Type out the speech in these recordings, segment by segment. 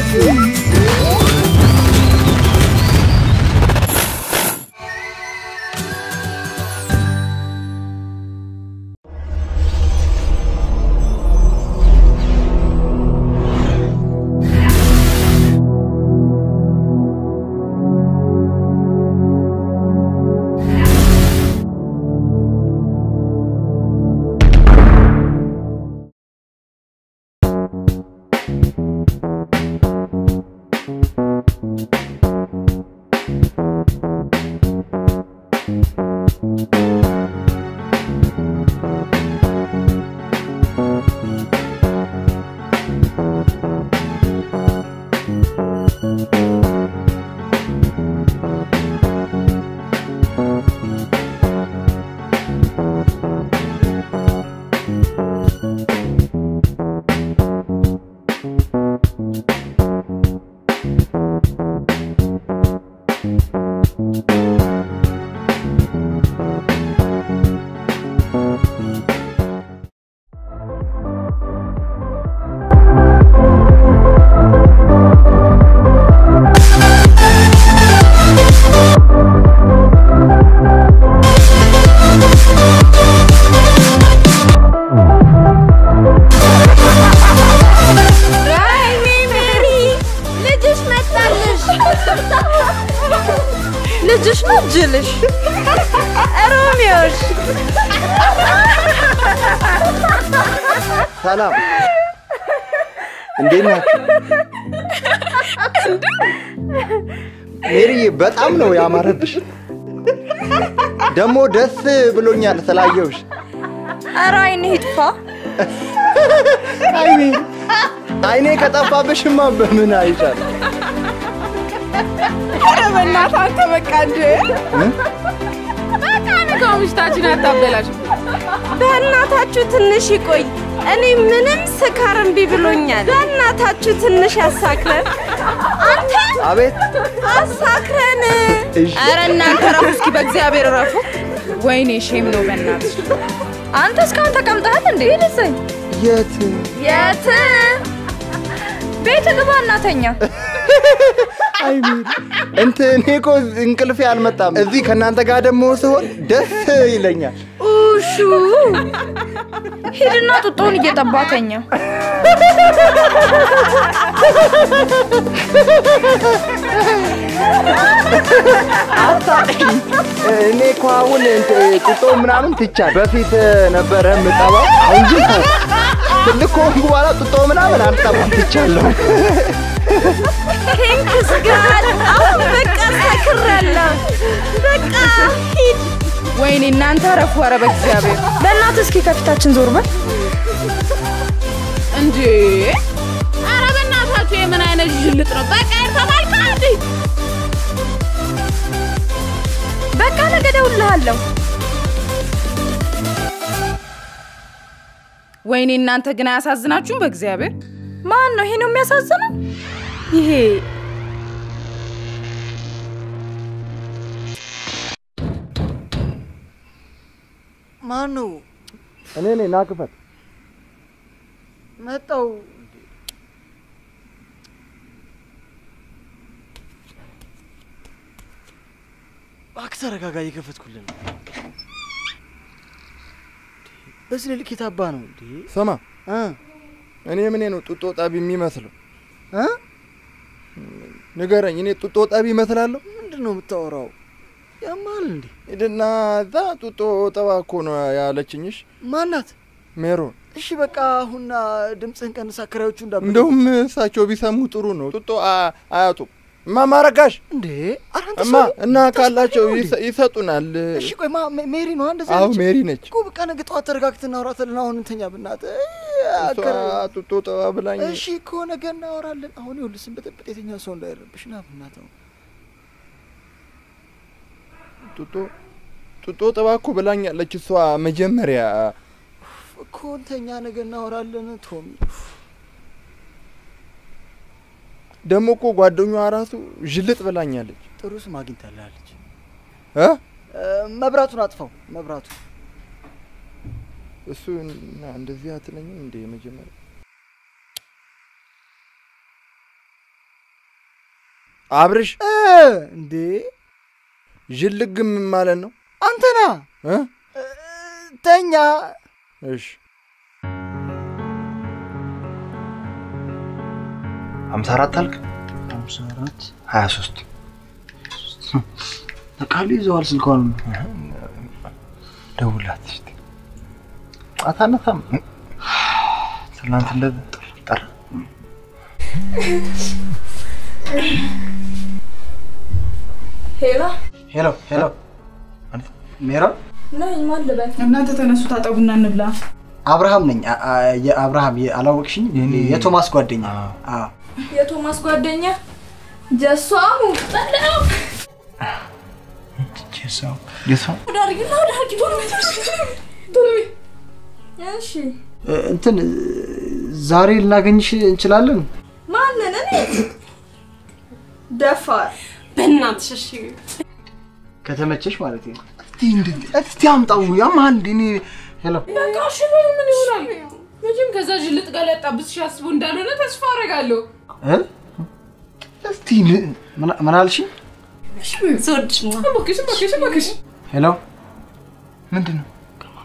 ወይኔ ሜሪ ልጅሽ መጣልሽ። ልጅሽ ነው ጅልሽ ሮሚዮሽ ሰላም እንዴት ናችሁ? ሜሪዬ በጣም ነው ያማረብሽ። ደግሞ ደስ ብሎኛል ስላየውሽ። ኧረ አይንህ ይጥፋ። አይ ሜሪ፣ አይኔ ከጠፋብሽማ በምን አይሻል? ኧረ በእናትህ አንተ በቃ እንደ በቃ ንገው ምሽታችን አታበላሽ። በእናታችሁ ትንሽ ይቆይ። እኔ ምንም ስካር እምቢ ብሎኛል። በእናታችሁ ትንሽ ያሳክረን። አንተ አቤት አሳክረን። እሺ። ኧረ እናንተ ረፉ እስኪ በእግዚአብሔር ረፉ። ወይኔ ሼም ነው በእናትሽ። አንተ እስካሁን ተቀምጠሃል እንዴ? ልሰኝ የት የት ቤት ግባ እናተኛ። አይ ሜሪ፣ እንትን እኔ እኮ እንቅልፌ አልመጣም። እዚህ ከእናንተ ጋር ደግሞ ስሆን ደስ ይለኛል። ኡሹ ሂድና ጡጦውን እየጠባተኛ እኔ እኮ አሁን እንትን ጡጦ ምናምን ትቻል። በፊት ነበረ የምጠባው፣ አሁን ግን ተው። ትልቅ ከሆንኩ በኋላ ጡጦ ምናምን አልጠባም፣ ትቻለሁ። ቴንክስ ጋድ። አሁን በቃ ሰክሬያለሁ። በቃ ሂድ። ወይኔ እናንተ ረፉ። ኧረ በእግዚአብሔር በእናትህ እስኪ ከፊታችን ዞር በል እንዴ! ኧረ በእናታችሁ የምን አይነት ዥልጥ ነው? በቃ ተባልካ እንዴ! በቃ ነገ እደውልልሃለሁ። ወይኔ እናንተ ግን አያሳዝናችሁም? በእግዚአብሔር ማን ነው ይሄ ነው የሚያሳዝነው? ይሄ ማን ነው? እኔ ነኝ። ና ክፈት። መጣው። እባክህ ተረጋጋ፣ እየከፈትኩልን ነው። በዚህ ልክ የታባ ነው እንዴ? ስማ፣ እ እኔ ምኔ ነው ጡጦ ጠቢ የሚመስለው? እ ንገረኝ። እኔ ጡጦ ጠቢ ይመስላለሁ? ምንድን ነው የምታወራው? ያማል እንዴ? ሂድና እዛ ጡጦ ጠባ እኮ ነው ያለችኝሽ ማናት? ሜሮን። እሺ በቃ አሁን ድምፅህን ቀንስ፣ አከራዮቹ እንዳ እንደውም እሳቸው ቢሰሙ ጥሩ ነው። ጡጦ አ- አያጡም። እማማ ረጋሽ እንዴ ኧረ አንተ እማ ሰውዬ፣ እና ካላቸው ታስጠላኝ ነው ይሰ- እንዴ? ይሰጡናል። እሺ ቆይ ማ ሜ- ሜሪ ነው እንደዛ አዎ ያለችኝ? ሜሪ ነች። እኮ በቃ ነገ ጠዋት ተረጋግተን እናወራታለን። አሁን እንተኛ ብናትህ እሷ ጡጦ ጠባ ብላኝ እሺ እኮ ነገ እናወራለን። አሁን ይኸውልህ ስንበጠብጥ የትኛው ሰው እንዳይረብሽ ና ብናተው ጡጦ ጡጦ ጠባ እኮ ብላኛለች እሷ መጀመሪያ። እኮ እንተኛ ነገ እናወራለን። ቶሚ ደግሞ እኮ ጓደኛዋ ራሱ ዥልጥ ብላኛለች። ጥሩ ስም አግኝታለች። እ መብራቱን አጥፋው። መብራቱ እሱ እና እንደዚህ አትለኝም እንደ መጀመሪያ አብርሽ እ፣ እንዴ ዥልግም ማለት ነው አንተና እ? ተኛ እሺ ሀምሳ አራት አልክ ሃምሳ አራት ሀያ ሶስት ተቃሉ ይዘዋል ስልኳን ደውላት እስቲ አታነሳም ትናንት እንደ ጠራ ሄላ ሄሎ ሄሎ ሜሮን ነኝ። ማን ልበል? እናንተ ተነሱ፣ ታጠቡና እንብላ። አብርሃም ነኝ አ- አ- የአብርሃም የ- አላወቅሽኝ የኔ- የቶማስ ጓደኛ አዎ የቶማስ ጓደኛ ጀሷሙ ጠላው ሰው የሰው ዳርጊና ዳርጊ ቶሎ በይ፣ ቶሎ በይ። እሺ እ፣ እንትን እ፣ ዛሬ ልናገኝሽ እንችላለን ማንን? እኔ ደፋር በእናትሽ እሺ። ከተመቸሽ ማለት ነው እስቲ አምጣው ያማል እኔ ሄሎ በቃ እሺ በይ፣ ምን ይሆናል? መቼም ከዛ ጅልጥ ጋር ሊያጣብስሽ አስቦ እንዳልሆነ ተስፋ አደርጋለሁ። እ? እስቲ ን- ምን- ምን አልሽኝ ስወድሽ ነው። እባክሽ እባክሽ እባክሽ። ሄሎ ምንድን ነው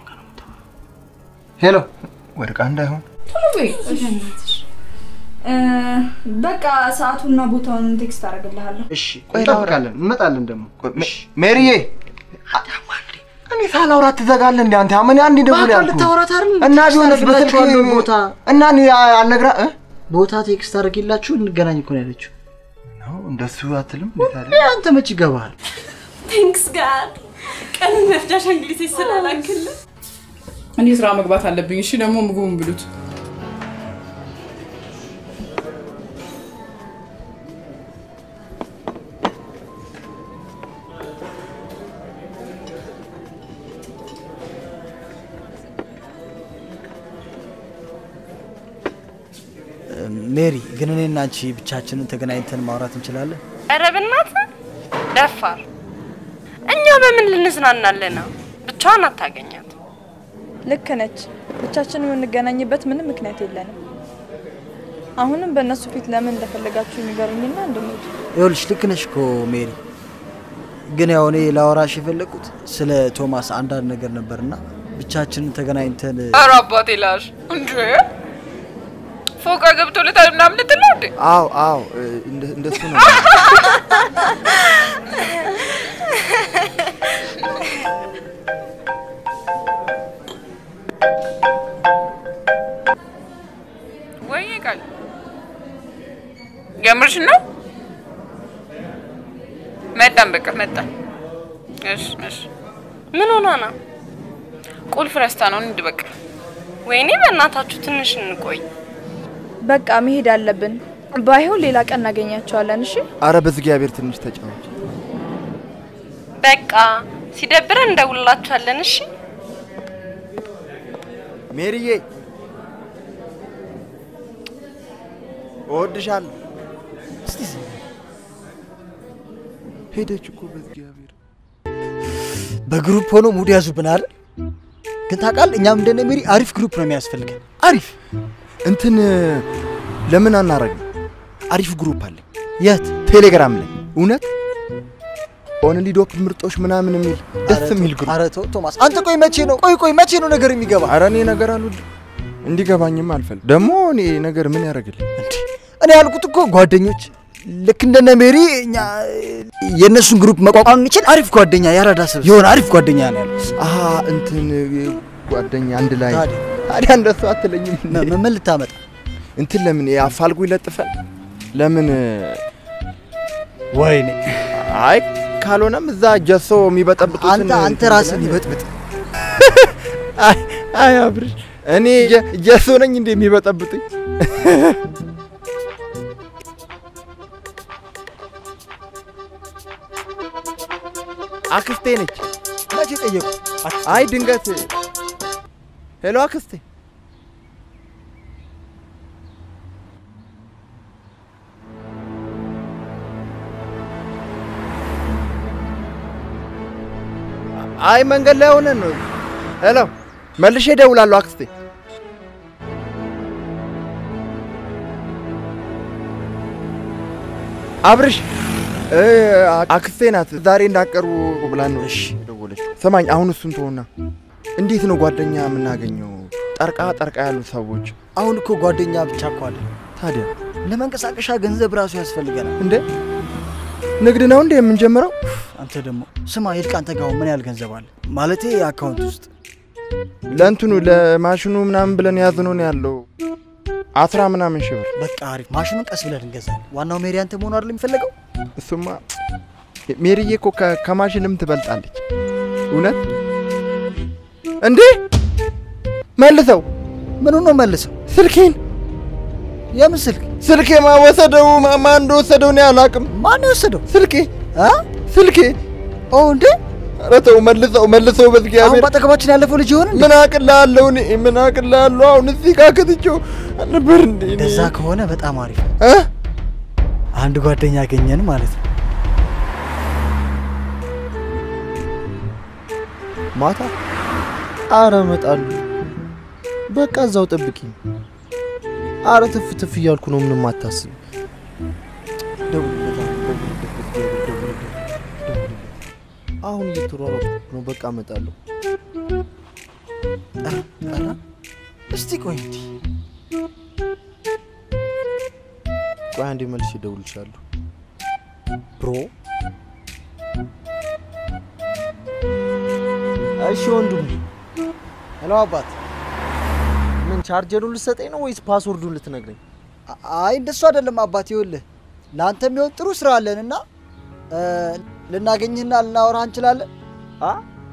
ሄሎ ወድቃ እንዳይሆን ቶሎ በይ በእናትሽ። እ፣ በቃ ሰዓቱና ቦታውን ቴክስት አደርግልሃለሁ። እሺ እንጠብቃለን እንመጣለን ደግሞ እሺ ሜሪዬ እኔ ሳላውራት ትዘጋለህ እንዴ አንተ አመኔ አንድ ደውል በአካል ያልኩህ ልታወራት አይደል እና ቴክስት ቢሆንስ በስልክ አደርግላችኋለሁ ቦታ እና እኔ አልነግራ እ ቦታ ቴክስት አድርጌላችሁ እንገናኝ እኮ ነው ያለችው ነው እንደሱ አትልም እንዴት አለ ይህ አንተ መች ይገባሃል ቴንክስ ጋድ ቀንን መፍጃሽ እንግሊዝ ስላላክልን እኔ ስራ መግባት አለብኝ። እሺ፣ ደግሞ ምግቡን ብሉት። ሜሪ ግን እኔና አንቺ ብቻችንን ተገናኝተን ማውራት እንችላለን ኧረ በእናትህ ደፋር። እኛ በምን ልንዝናናለን ነው? ብቻዋን አታገኛት። ልክ ነች። ብቻችን የምንገናኝበት ምንም ምክንያት የለንም። አሁንም በእነሱ ፊት ለምን እንደፈለጋችሁ የሚገሩኝና እንድንሄድ ይኸውልሽ ልክ ነሽ እኮ ሜሪ ግን ያው እኔ ላወራሽ የፈለግኩት ስለ ቶማስ አንዳንድ ነገር ነበርና ብቻችንን ተገናኝተን ኧረ አባቴ ላሽ እንጂ ፎቃ ገብቶ ልታይ ምናምን ልትል ነው እንዴ? አዎ አዎ እንደ- እንደሱ ነው ወይ ቃል የምርሽ ነው? መጣን፣ በቃ መጣን። እሺ እሺ። ምን ሆና ነው? ቁልፍ ረስታ ነው። እንሂድ በቃ። ወይኔ በእናታችሁ ትንሽ እንቆይ። በቃ መሄድ አለብን። ባይሆን ሌላ ቀን እናገኛቸዋለን። እሺ አረ በእግዚአብሔር ትንሽ ተጫወች በቃ ሲደብረን እንደውላችኋለን። እሺ ሜሪዬ እወድሻለሁ እስቲ ዝም በይ። ሄደች እኮ በእግዚአብሔር በግሩፕ ሆኖ ሙድ ያዙብን አይደል ግን ታውቃለህ እኛም እንደነ ሜሪ አሪፍ ግሩፕ ነው የሚያስፈልገን አሪፍ እንትን ለምን አናረግም? አሪፍ ግሩፕ አለ የት ቴሌግራም ላይ እውነት ኦንሊ ዶፕ ምርጦች ምናምን የሚል ደስ የሚል ግሩፕ። ኧረ ተው ቶማስ አንተ ቆይ መቼ ነው ቆይ ቆይ መቼ ነው ነገር የሚገባ አረ እኔ ነገር አልወድም እንዲገባኝም አልፈልግ። ደግሞ እኔ ነገር ምን ያደርግልኝ? እንዴ እኔ ያልኩት እኮ ጓደኞች ልክ እንደነ ሜሪ እኛ የእነሱን ግሩፕ መቋቋም የሚችል አሪፍ ጓደኛ ያራዳ ሰብ የሆነ አሪፍ ጓደኛ ነው ያልኩት አሀ እንትን ጓደኛ አንድ ላይ ታዲያ? ታዲያ እንደሱ አትለኝም እንዴ? ምን- ምን ልታመጣ እንትን ለምን አፋልጉ ይለጥፈን ለምን ወይኔ አይ ካልሆነም እዛ ጀሶ የሚበጠብጡትን አንተ አንተ እንትን ራስን ብለን- ይበጥብጥ አይ አይ አብርሽ እኔ ጀ- ጀሶ ነኝ እንደ የሚበጠብጡኝ አክስቴ ነች። መቼ ጠየቁ አይ ድንገት ሄሎ አክስቴ አይ መንገድ ላይ ሆነን ነው። ሄሎ መልሼ እደውላለሁ አክስቴ። አብርሽ እ፣ አክስቴ ናት ዛሬ እንዳቀርቡ ብላን ነው እሺ። ደወለችው። ስማኝ አሁን እሱን ተውና እንዴት ነው ጓደኛ የምናገኘው? ጠርቃ ጠርቃ ያሉ ሰዎች አሁን እኮ ጓደኛ ብቻ እኮ አለ። ታዲያ ለመንቀሳቀሻ ገንዘብ ራሱ ያስፈልገናል። እንዴ ንግድ ነው እንዴ የምንጀምረው? አንተ ደግሞ ስማ፣ ሂድ አንተ ጋር ምን ያህል ገንዘብ አለ? ማለቴ አካውንት ውስጥ ለእንትኑ ለማሽኑ ምናምን ብለን ያዝነው ነው ያለው አስራ ምናምን ሺህ ብር። በቃ አሪፍ። ማሽኑን ቀስ ብለን እንገዛለን። ዋናው ሜሪ አንተ መሆኑ አይደል የሚፈለገው? እሱማ ሜሪዬ እኮ ከ- ከማሽንም ትበልጣለች። እውነት እንዴ መልሰው ምኑ ነው መልሰው? ስልኬን የምን ስልክ? ስልኬ ማወሰደው ማማ እንደወሰደው እኔ አላውቅም። ማን የወሰደው? ስልኬ አ? ስልኬ ኦ እንዴ! ኧረ ተው መልሰው መልሰው አሁን በእግዚአብሔር በአጠገባችን ያለፈው ልጅ ይሆን እንዴ? ምን አቅላለሁ እኔ ምን አቅላለሁ አሁን እዚህ ጋር ከትቼው ነበር እንዴ እኔ? እንደዛ ከሆነ በጣም አሪፍ። እ? አንድ ጓደኛ ያገኘን ማለት ነው። ማታ አረ እመጣለሁ። በቃ እዛው ጠብቂኝ። አረ ትፍ ትፍ እያልኩ ነው፣ ምንም አታስብ። ደውልለት፣ አሁን ደውልለት፣ በእግዚአብሔር ደውልለት፣ ደውልለት። አሁን እየተሯሯጥኩ ነው። በቃ እመጣለሁ። ኧረ ኧረ፣ እስቲ ቆይ እንዲህ ቆይ አንዴ መልሼ እደውልልሻለሁ። ብሮ እሺ ወንድሙ፣ ሄሎ አባት። ምን ቻርጀሩን ልትሰጠኝ ነው ወይስ ፓስወርዱን ልትነግረኝ? አ- አይ እንደሱ አይደለም አባት። ይኸውልህ ለአንተ የሚሆን ጥሩ ስራ አለንና እ፣ ልናገኝህና ልናወራህ እንችላለን። አ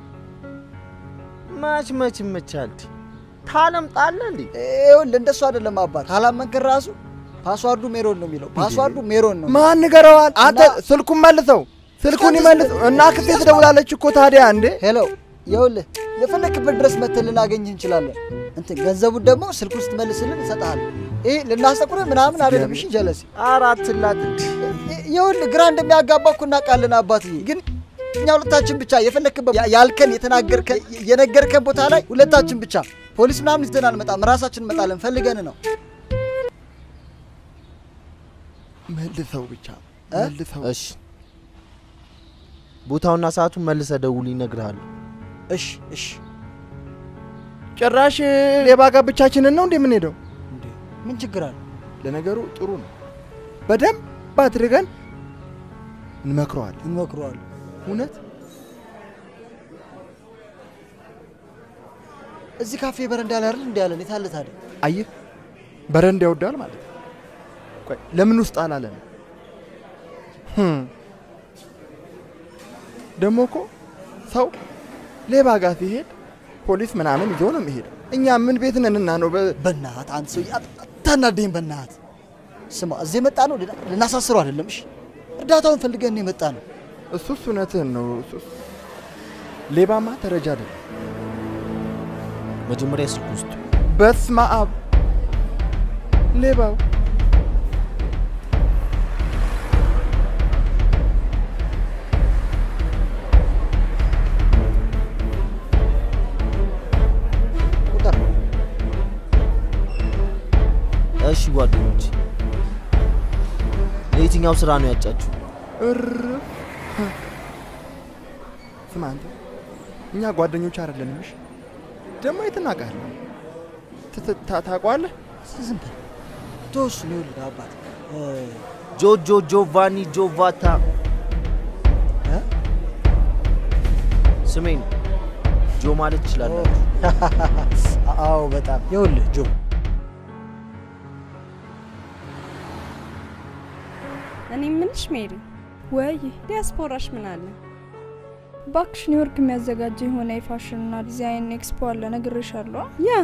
መች መች ይመቻል። ታለምጣለህ እንዴ? ይኸውልህ እንደሱ አይደለም አባት። ካላመንክን ራሱ ፓስዋርዱ ሜሮን ነው የሚለው። ፓስዋርዱ ሜሮን ነው። ማን ንገረዋል? አንተ እና- ስልኩን መልሰው ስልኩን እስከ ይመልሰው እና ክስቴ ትደውላለች እኮ ታዲያ እንዴ ሄሎ ይኸውልህ የፈለክበት ድረስ መተን ልናገኝህ እንችላለን። እንትን ገንዘቡን ደግሞ ስልኩን ስትመልስልን እንሰጥሃለን። ይህ ልናስጠቁርህ ምናምን አይደለም። እሺ ጀለሲ አራት ላት ይኸውልህ ግራ እንደሚያጋባ እኮ እናውቃለን አባትዬ፣ ግን እኛ ሁለታችን ብቻ የፈለክበት ያ- ያልከን የተናገርከን የነገርከን ቦታ ላይ ሁለታችን ብቻ ፖሊስ ምናምን ይዘን አንመጣም፣ ራሳችን እንመጣለን። ፈልገን ነው። መልሰው ብቻ እ? መልሰው እሺ፣ ቦታውና ሰዓቱን መልሰ ደውል፣ ይነግርሃለሁ። እሺ እሺ። ጭራሽ ሌባ ጋር ብቻችንን ነው እንዴ የምንሄደው? እንዴ ምን ችግር አለ? ለነገሩ ጥሩ ነው። በደንብ አድርገን እንመክረዋለን። እንሞክረዋለን። እውነት እዚህ ካፌ በረንዳ ላይ አይደል እንዲ ያለን የታለ ታዲያ? አየህ በረንዳ ይወዳል ማለት ነው። ቆይ ለምን ውስጥ አላለን? ህም። ደግሞ እኮ ሰው ሌባ ጋር ሲሄድ ፖሊስ ምናምን ይዞ ነው የሚሄደው። እኛ ምን ቤት ነንና ነው በ- በእናትህ አንተ ሰውዬ አት- አታናደኝ። በእናትህ ስማ፣ እዚህ የመጣ ነው ልና- ልናሳስረው አይደለም። እሺ እርዳታውን ፈልገን የመጣ ነው። እሱስ እውነትህን ነው። እሱስ ሌባማ ተረጃ አይደለም። መጀመሪያ ስልክ ውስጥ በስመ አብ ሌባው ቁጥር እሺ ጓደኞች፣ ለየትኛው ስራ ነው ያጫችሁ? እርፍ። ስማ አንተ እኛ ጓደኞች አይደለንም። እሺ ደግሞ የት እናውቃለን? ት- ት- ታ- ታውቀዋለህ? ዝም በል ተወሱ ነው ይኸውልህ አባት እ፣ ጆጆ ጆቫኒ ጆቫታ እ? ስሜን ጆ ማለት ትችላለህ። አዎ በጣም ይኸውልህ ጆ እኔ ምንሽ ሜሪ ወይ ዲያስፖራሽ ምን አለ? ባክሽ ኒውዮርክ የሚያዘጋጀው የሆነ የፋሽንና ዲዛይን ኤክስፖ አለ፣ ነግሬሻለሁ። ያ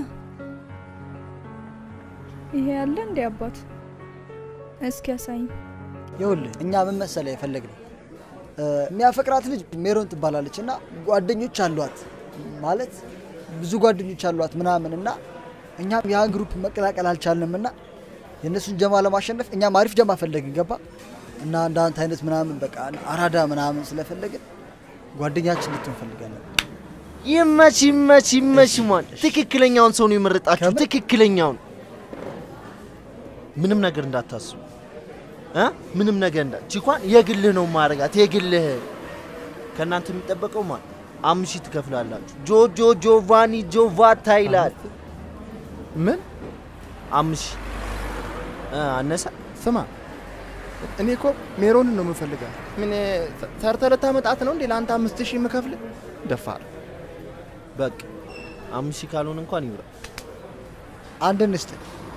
ይሄ ያለ እንዴ አባት? እስኪ ያሳይኝ። ይኸውልህ እኛ ምን መሰለህ የፈለግነው እ፣ የሚያፈቅራት ልጅ ሜሮን ትባላለች እና ጓደኞች አሏት ማለት ብዙ ጓደኞች አሏት ምናምን እና እኛም ያን ግሩፕ መቀላቀል አልቻልንም እና የእነሱን ጀማ ለማሸነፍ እኛም አሪፍ ጀማ ፈለግን ገባ እና እንደ አንተ አይነት ምናምን በቃ አራዳ ምናምን ስለፈለግን ጓደኛችን ልትሆን ፈልጋለን። ይመች ይመች ይመች። ማን ትክክለኛውን ሰው ነው የመረጣችሁ። ከምን? ትክክለኛውን ምንም ነገር እንዳታስቡ። እ? ምንም ነገር እንዳ ቺኳን የግልህ ነው ማረጋት የግልህ ከእናንተ የሚጠበቀው ማለት አምስት ሺህ ትከፍላላችሁ። ጆጆ ጆቫኒ ጆቫታ ይላል። ምን አምስት ሺህ እ፣ አነሳ ስማ፣ እኔ እኮ ሜሮንን ነው የምፈልጋት። ምን ሰርተህ ልታመጣት ነው እንዴ? ለአንተ አምስት ሺህ የምከፍልህ ደፋር። በቃ አምስት ሺህ ካልሆነ እንኳን ይብራ። አንድ እንስጥ።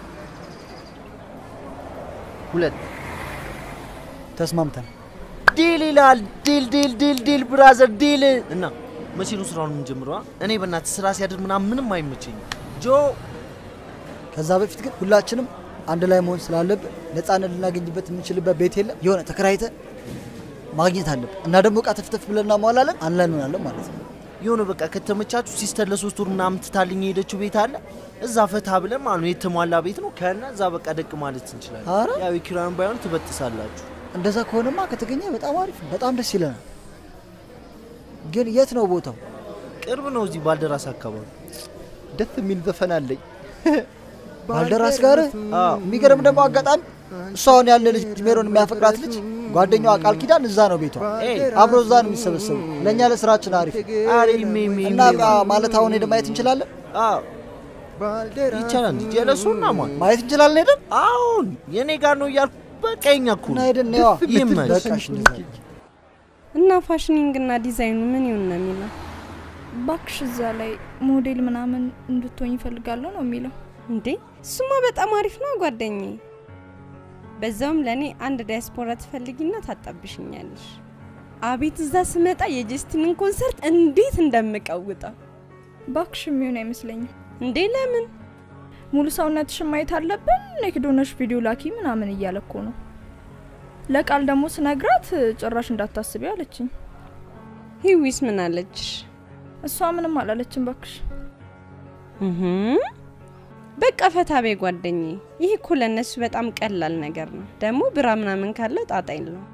ሁለት ተስማምተን ዲል ይላል። ዲል ዲል ዲል ዲል ብራዘር ዲል። እና መቼ ነው ስራውን የምንጀምረው? አ? እኔ በእናትህ ስራ ሲያድር ምናምን ምንም አይመቸኝም። ጆ ከዛ በፊት ግን ሁላችንም አንድ ላይ መሆን ስላለብን ነፃነት ልናገኝበት የምንችልበት ቤት የለም። የሆነ ተከራይተ ማግኘት አለብን እና ደግሞ እቃ ተፍተፍ ብለን እናሟላለን። አንድ ላይ እንሆናለን ማለት ነው። የሆነ በቃ ከተመቻችሁ ሲስተር ለሶስት ወር ምናምን ትታልኝ የሄደችው ቤት አለ። እዛ ፈታ ብለን ማለት ነው የተሟላ ቤት ነው። ከና እዛ በቃ ደቅ ማለት እንችላለን። ኧረ? ያው የኪራዩን ባይሆን ትበጥሳላችሁ። እንደዛ ከሆነማ ከተገኘ በጣም አሪፍ ነው። በጣም ደስ ይለናል። ግን የት ነው ቦታው? ቅርብ ነው፣ እዚህ ባልደራስ አካባቢ። ደስ የሚል ዘፈን አለኝ። ባልደራስ ጋር አዎ። የሚገርም ደግሞ አጋጣሚ እሷ አሁን ያለ ልጅ ሜሮን የሚያፈቅራት ልጅ ጓደኛዋ ቃል ኪዳን እዛ ነው ቤቷ። ኤይ አብሮ እዛ ነው የሚሰበሰቡ። ለእኛ ለስራችን አሪፍ አሬ ሜ ሜ እና አ- ማለት አሁን ሄደን ማየት እንችላለን አዎ ይቻላል እንጂ ጀለሱና ማን ማየት እንችላለን ሄደን አሁን የኔ ጋር ነው እያልኩ በቃ የኛ እኮ እና ነው። ሄደን ነዋ። ይመች። በቃሽ እንደዛ እና ፋሽኒንግ እና ዲዛይኑ ምን ይሁን ነው የሚለው? ባክሽ እዛ ላይ ሞዴል ምናምን እንድትሆኝ ይፈልጋለሁ ነው የሚለው። እንዴ እሱማ በጣም አሪፍ ነው ጓደኛዬ። በዛውም ለእኔ አንድ ዲያስፖራ ትፈልጊና ታጣብሽኛለሽ። አቤት እዛ ስመጣ የጀስቲንን ኮንሰርት እንዴት እንደምቀውጠው ባክሽ የሚሆን አይመስለኝም። እንዴ! ለምን ሙሉ ሰውነትሽን ማየት አለብን፣ ኔክድ ሆነሽ ቪዲዮ ላኪ ምናምን እያለ እኮ ነው። ለቃል ደግሞ ስነግራት ጭራሽ እንዳታስቢ አለችኝ። ሂዊስ ምን አለችሽ? እሷ ምንም አላለችም ባክሽ። እህም፣ በቃ ፈታ ቤ ጓደኛዬ። ይህ እኮ ለእነሱ በጣም ቀላል ነገር ነው። ደግሞ ብራ ምናምን ካለ ጣጣ የለውም።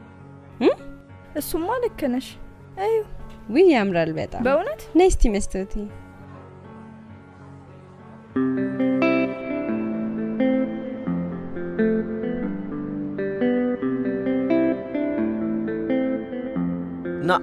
እሱማ ልክ ነሽ። እዩ ውይ ያምራል በጣም በእውነት ነይ እስቲ መስታወቴ ና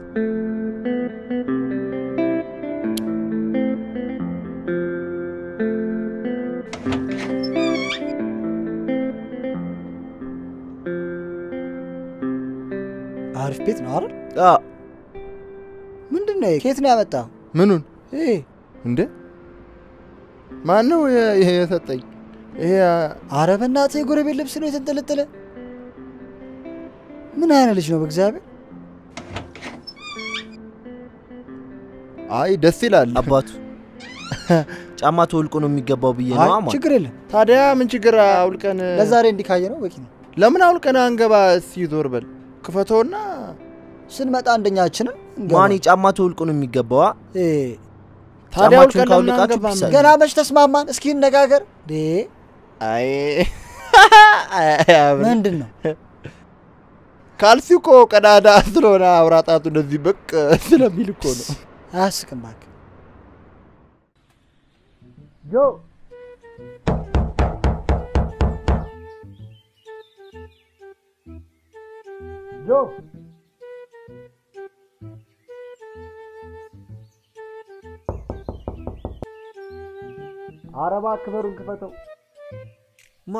አሪፍ ቤት ነው አይደል? አ ምንድን ነው? ከየት ነው ያመጣው? ምኑን ይሄ እንደ ማን ነው የ- ይሄ የሰጠኝ? ይሄ ኧረ በእናትህ የጎረቤት ልብስ ነው የተንጠለጠለ። ምን አይነት ልጅ ነው በእግዚአብሔር? አይ ደስ ይላል። አባቱ ጫማ ተወልቆ ነው የሚገባው ብዬ ነው አይ አማ ችግር የለም። ታዲያ ምን ችግር አውልቀን ለዛሬ እንዲካየ ነው በቂ ነው። ለምን አውልቀን አንገባ? እስኪ ዞር በል ክፈተውና ስንመጣ አንደኛችንን እንገባ። ማን ጫማ ተወልቆ ነው የሚገባው? አ? እ፣ ታዲያ ጫማችሁን አውልቀን ለምን ካወለቃችሁ አንገባም? ፒስ አለ። ገና መች ተስማማን? እስኪ እነጋገር። ዴ አይ ምንድን ነው ካልሲ እኮ ቀዳዳ ስለሆነ አውራጣቱ እንደዚህ በቅ ስለሚል እኮ ነው። አያስቅም እባክህ። ጆ ጆ ኧረ እባክህ በሩን ክፈተው። ማ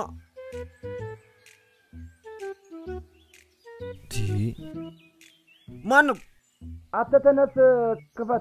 ዲ ማንም አንተ ተነስ ክፈት።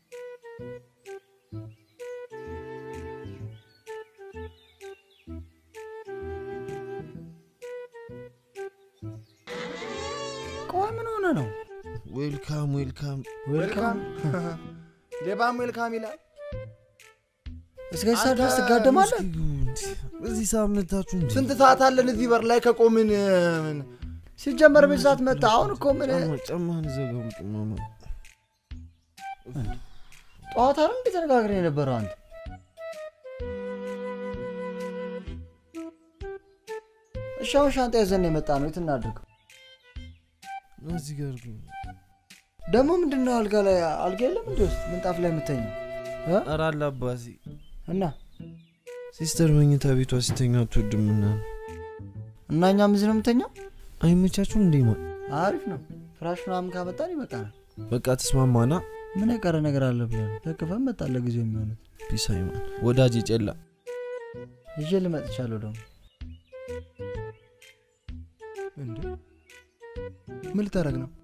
ቆይ ምን ሆነ ነው? ዌልካም ዌልካም ዌልካም ሌባም ዌልካም ይላል። እስከዚህ ሰዓት ድረስ ትጋደማለህ? እዚህ ሳምንታችሁ እንዴ? ስንት ሰዓት አለን እዚህ በር ላይ ከቆምን? ምን ሲጀመር ቤት ሰዓት መጣ። አሁን እኮ ምን ጫማ ጫማህን ዘጋው ማማ ጠዋት አይደል እንዴ ተነጋግረን የነበረው አንተ? እሺ አሁን ሻንጣ ይዘን የመጣ ነው። የት እናድርገው? እዚህ ጋር ግን ደግሞ ምንድን ነው አልጋ ላይ አልጋ የለም እንዲ ውስጥ ምንጣፍ ላይ የምተኘው ኧረ አለ አባሲ እና ሲስተር መኝታ ቤቷ ሲተኛ አትወድምና እና እኛም እዚህ ነው የምተኛው። አይመቻችሁም እንዴ? ማ አሪፍ ነው። ፍራሽ ምናምን ካመጣን ይበቃናል። በቃ ተስማማና ምን የቀረ ነገር አለ ብለህ ነው? ተክፈን መጣን ለጊዜው የሚሆኑት ፒስ አይማን ወዳጅ ጨላ ይዤ ልመጥቻለሁ ደግሞ እንዴ ምን ልታደርግ ነው?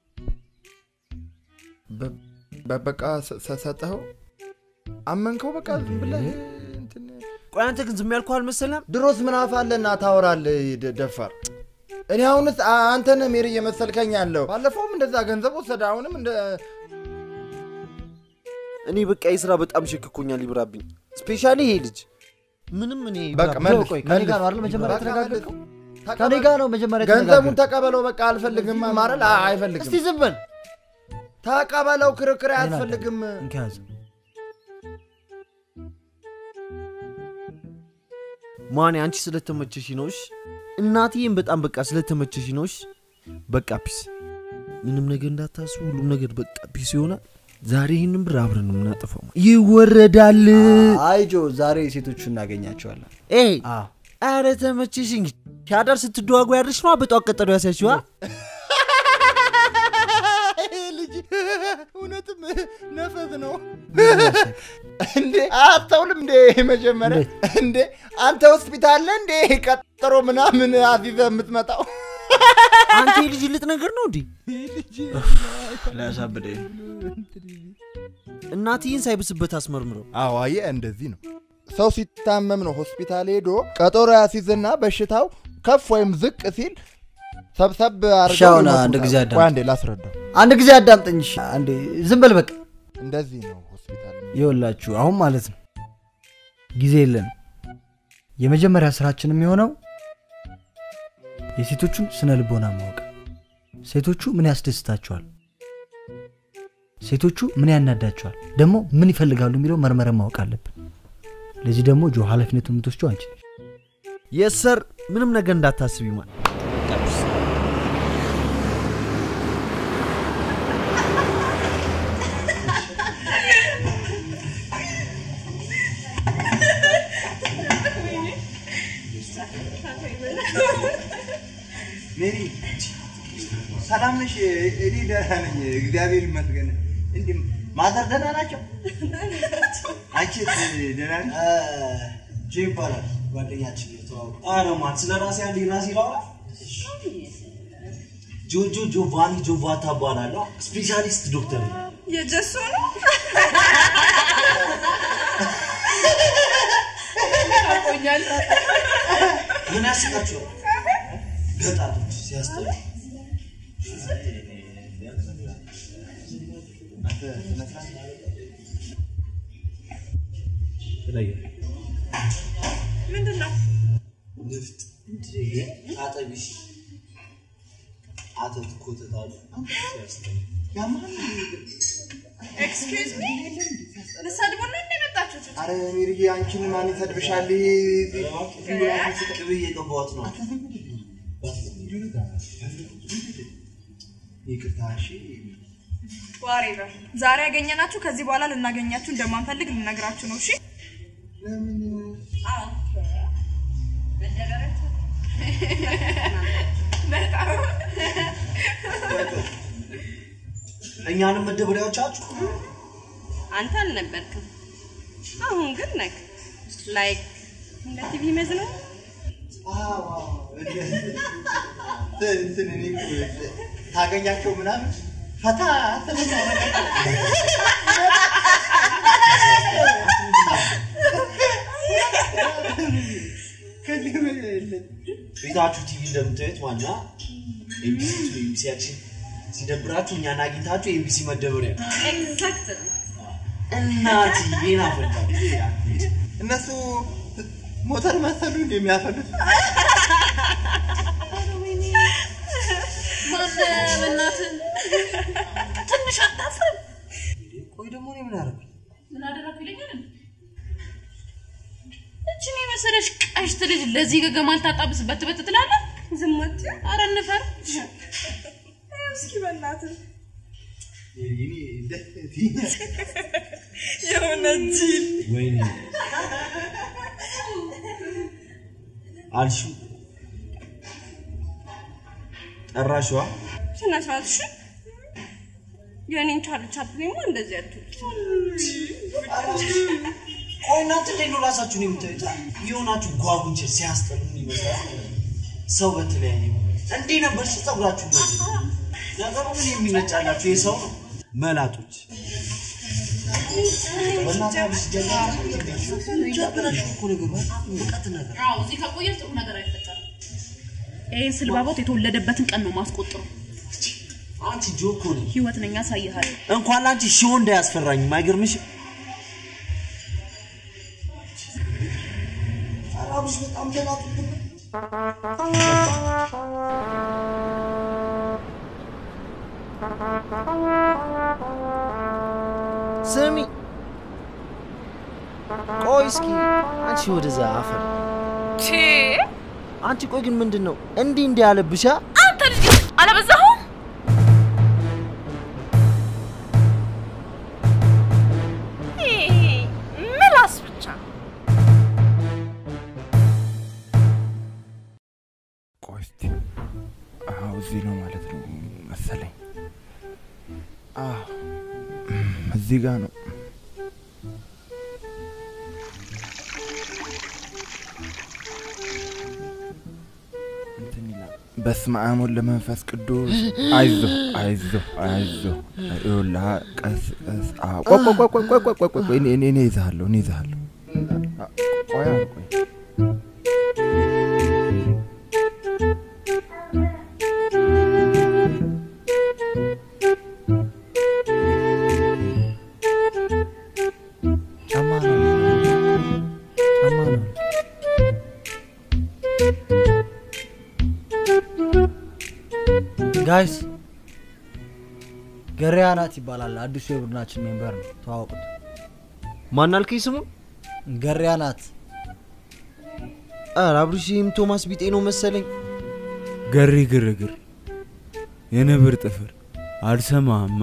በ- በ- በቃ ሰ- ሰ- ሰጠኸው? አመንከው? በቃ ዝም ብለህ እንትን ቆይ አንተ ግን ዝም ያልኩህ አልመሰለም? ድሮስ ምን አፋለና ታወራለህ? ደ- ደፋር እኔ አሁንስ አ- አንተን ሜሪ እየመሰልከኝ ያለው ባለፈውም እንደዛ ገንዘብ ወሰደ፣ አሁንም እንደ እኔ በቃ የስራ በጣም ሸክኮኛል፣ ይብራብኝ። ስፔሻሊ ይሄ ልጅ ምንም እኔ በቃ ይብራብኝ። መልስ፣ ቆይ ከኔ መልስ። ጋር ነው አይደል መጀመሪያ በቃ የተነጋገርከው? መልስ። ከኔ ጋር ነው መጀመሪያ ገንዘቡን የተነጋገርከው? ተቀበለው። በቃ አልፈልግም ማረል አይፈልግም። እስቲ ዝም በል ተቀበለው። ክርክር አያስፈልግም። እንከያዝ ማን አንቺ ስለተመቸሽ ነውሽ? እናትዬም በጣም በቃ ስለተመቸሽ ነውሽ? በቃ ፒስ። ምንም ነገር እንዳታስቡ፣ ሁሉም ነገር በቃ ፒስ ይሆናል። ዛሬ ይህንን ብር አብረን ነው የምናጠፋው። ይወረዳል። አይ ጆ ዛሬ ሴቶቹ እናገኛቸዋለን። ኤ አዎ አረ ተመቸሽ እንጂ ከአዳር ስትደዋጉ ያድርሽ ነው በጧት ቀጠሮ ያስያችዋ። ልጅ እውነትም ነፈስ ነው እንዴ? አታውልም እንዴ? መጀመሪያ እንዴ አንተ ሆስፒታል ነህ እንዴ? ቀጠሮ ምናምን አዚዘ የምትመጣው አንተ የልጅ ልጥ ነገር ነው እንዲህ ሊያሳብደኝ እናትዬን ሳይብስበት አስመርምረው። አዎ አየህ፣ እንደዚህ ነው ሰው ሲታመም ነው ሆስፒታል ሄዶ ቀጠሮ ያሲዝና በሽታው ከፍ ወይም ዝቅ ሲል ሰብሰብ እሺ፣ አሁን አድርገው አንድ ጊዜ ይመጡታል። አዳምጥ። ቆይ አንዴ ላስረዳው። አንድ ጊዜ አዳምጠኝ። እሺ፣ አንዴ ዝም በል በቃ። እንደዚህ ነው ሆስፒታል ይኸውላችሁ አሁን ማለት ነው ጊዜ የለንም። የመጀመሪያ ስራችን የሚሆነው የሴቶቹን ስነ ልቦና ማወቅ፣ ሴቶቹ ምን ያስደስታቸዋል፣ ሴቶቹ ምን ያናዳቸዋል፣ ደግሞ ምን ይፈልጋሉ የሚለው መርመረን ማወቅ አለብን። ለዚህ ደግሞ ጆ ኃላፊነቱን የምትወስደው አንቺ ነሽ። የሰር ምንም ነገር እንዳታስብ ይማል ሜሪ ሰላም ነሽ? እኔ ደህና ነኝ፣ እግዚአብሔር ይመስገን። እንዲህ ማዘር ደህና ናቸው? አንቺስ ደህና ነሽ? ጆ ይባላል ጓደኛችን የተዋወቁ። ኧረ ማን ስለ ራሴ አንዴ ራሴ ላውራ። ጆጆ ጆቫኒ ጆቫታ እባላለሁ። ስፔሻሊስት ዶክተር ነኝ። የጀሶ ነው ታቆኛል። ምን ያስቃችኋል? ገጣቶች ሲያስጠሉ ምንድን ነው? ንፍጥ አጠቢሽ አተት ኮተታሉ ሲያስጠሉ ኤክስኪውዝ ሚ ልትሰድቡ ነው እንደ መጣችሁት? አረ ሜሪዬ አንቺን ማን ይሰድብሻል? ቅቤ እየቀባሁት ነው። ይቅርታ እሺ። ዋሬቨር ዛሬ ያገኘናችሁ ከዚህ በኋላ ልናገኛችሁ እንደማንፈልግ ልነግራችሁ ነው። እሺ አዎ። መደበራችሁ በጣም እኛንም መደበሪያዎቻችሁ አንተ አልነበርክም። አሁን ግን ነክ ላይክ እንደ ቲቪ መዝነው እንትን እኔ እኮ ታገኛቸው ምናምን ፈታ ቤታችሁ ቲቪ እንደምታዩት ዋና ኤቢሲ ኤቢሲያችን ሲደብራችሁ እኛን አግኝታችሁ ኤቢሲ መደበሪያ ኤግዛክት እናትዬ ናፈቃ እነሱ ሞተር መሰሉ እንደሚያፈሉት በእናትህ ትንሽ አታፍርም? ቆይ ደግሞ እኔ ምን አደረኩ? ምን አደረኩ ይለኛል እንዴ? እችን የመሰለሽ ቀሽት ልጅ ለዚህ ገገማ ልታጣብስ በትበት ትላለህ? ዝም አትይው። ኧረ እንፈር። እስኪ በእናትህ እኔ ደስ የሆነ ጅል ወይኔ አልሽው ጨራሽዋ ስነ ስርዓት እሺ። የእኔን ቻል ቻፕሊማ እንደዚህ አትወጪ። ቆይ እናንተ እንዴት ነው ራሳችሁን የምታዩት? የሆናችሁ ጓጉንቸ ሲያስጠሉ ይመስላል። ሰው በተለያየ እንዲህ ነበር ጸጉራችሁ እንደዚህ ነገሩ ምን የሚነጫላችሁ የሰው ነው መላጦች በእናትህ ጀመራችሁ እኮ ነገር በጣም እውቀት ነገር አዎ እዚህ ከቆየ ጥሩ ነገር አይፈጠርም። ይህን ስልባቦት የተወለደበትን ቀን ነው ማስቆጥሩ። አንቺ ጆኮ ነኝ ህይወት ነኝ ያሳይሃል። እንኳን ለአንቺ ሺው እንዳያስፈራኝም አይገርምሽም? አራብሽ በጣም ደናቱ ስሚ ቆይ እስኪ አንቺ ወደዛ አፈር አንቺ ቆይ ግን ምንድን ነው እንዲህ እንዲህ ያለብሻ አንተ ልጅ አለበዛሁም? ይሄ ምላስ ብቻ ቆይ እስቲ አዎ እዚህ ነው ማለት ነው መሰለኝ አዎ እም፣ እዚህ ጋር ነው እንትን ይላል በስመ አብ ወወልድ ወመንፈስ ቅዱስ አይዞ አይዞ አይዞ ይኸውልህ ቀስ ቀስ አዎ ቆይ ቆይ ቆይ ቆይ ቆይ ቆይ ቆይ ቆይ እኔ እኔ እኔ እይዝሃለሁ እኔ እይዝሃለሁ አ- ቆይ አሁን ቆይ ጫማ ነው ጫማ ነው ጋይስ ገሪያ ናት ይባላል አዲሱ የቡድናችን ሜምበር ነው ተዋወቁት ማን አልከኝ ስሙ ገሪያ ናት ኧረ አብርሽም ቶማስ ቢጤ ነው መሰለኝ ገሪ ግርግር የነብር ጥፍር አልሰማማ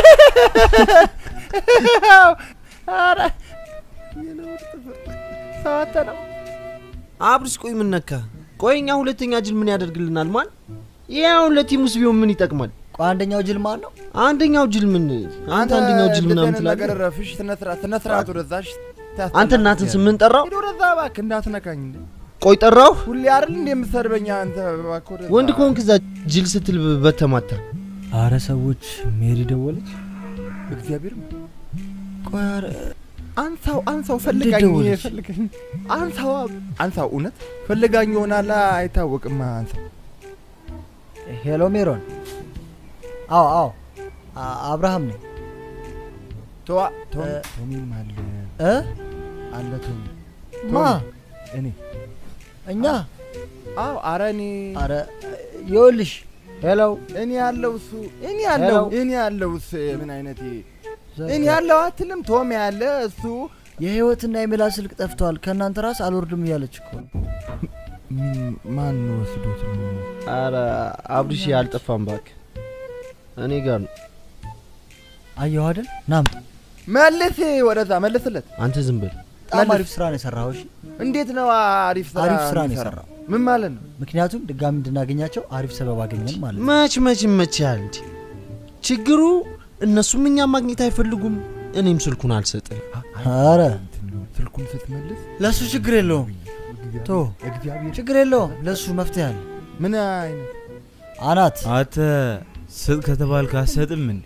አብርሽ ቆይ ምን ነካ ቆይ እኛ ሁለተኛ ጅል ምን ያደርግልናል ማን ይህ አሁን ለቲሙስ ቢሆን ምን ይጠቅማል ቆይ አንደኛው ጅል ማን ነው አንደኛው ጅል ምን አንተ አንደኛው ጅል ምናምን ነገር ትላለህ ረፍሽ ስነስርዓት ስነስርዓት ወደዛሽ አንተ እናትን ስምን ጠራው ሂድ ወደዛ እባክህ እንዳትነካኝ እንዴ ቆይ ጠራው ሁሌ አይደል እንዴ የምትሰድበኝ አንተ እባክህ ወደዛ ወንድ ከሆንክ እዛ ጅል ስትል በተማታ አረ ሰዎች ሜሪ ደወለች። እግዚአብሔር ቆይ ኧረ አንሳው አንሳው ፈልጋኝ ደወለች? ፈልጋኝ አንሳው አንሳው እውነት ፈልጋኝ ይሆናል አይታወቅም አንሳው ሄሎ ሜሮን አዎ አዎ አ- አብርሃም ነኝ ተዋ ቶም እ- ቶሚም አለ እ አለ ቶሚ ማ እኔ እኛ አዎ አረ እኔ አረ ይኸውልሽ ሄሎ እኔ ያለው እሱ እኔ ያለው ሄሎ። እኔ ያለው እሱ ምን አይነት እኔ ያለው አትልም ቶም ያለ እሱ የህይወትና የሜላ ስልክ ጠፍቷል ከእናንተ ራስ አልወርድም እያለች እኮ ነው ምን- ማን ወስዶት ነው አረ አብርሽ አልጠፋም ባክ እኔ ጋር ነው አየሁ አይደል ናም መልስ ወደዛ መልስለት አንተ ዝም ብል በጣም አሪፍ ስራ ነው የሰራው እሺ እንዴት ነው አሪፍ ስራ አሪፍ ስራ ነው የሚሰራው? የሰራው ምን ማለት ነው ምክንያቱም ድጋሚ እንድናገኛቸው አሪፍ ሰበብ አገኘን ማለት ነው መች መች ይመችሃል እንዲ ችግሩ እነሱም እኛም ማግኘት አይፈልጉም እኔም ስልኩን አልሰጥም አረ ስልኩን ስትመልስ ለእሱ ችግር የለውም ቶ እግዚአብሔር ችግር የለውም ለእሱ መፍትሄ አለ ምን አይነት አናት አንተ ስጥ ከተባልክ አትሰጥም እንዴ?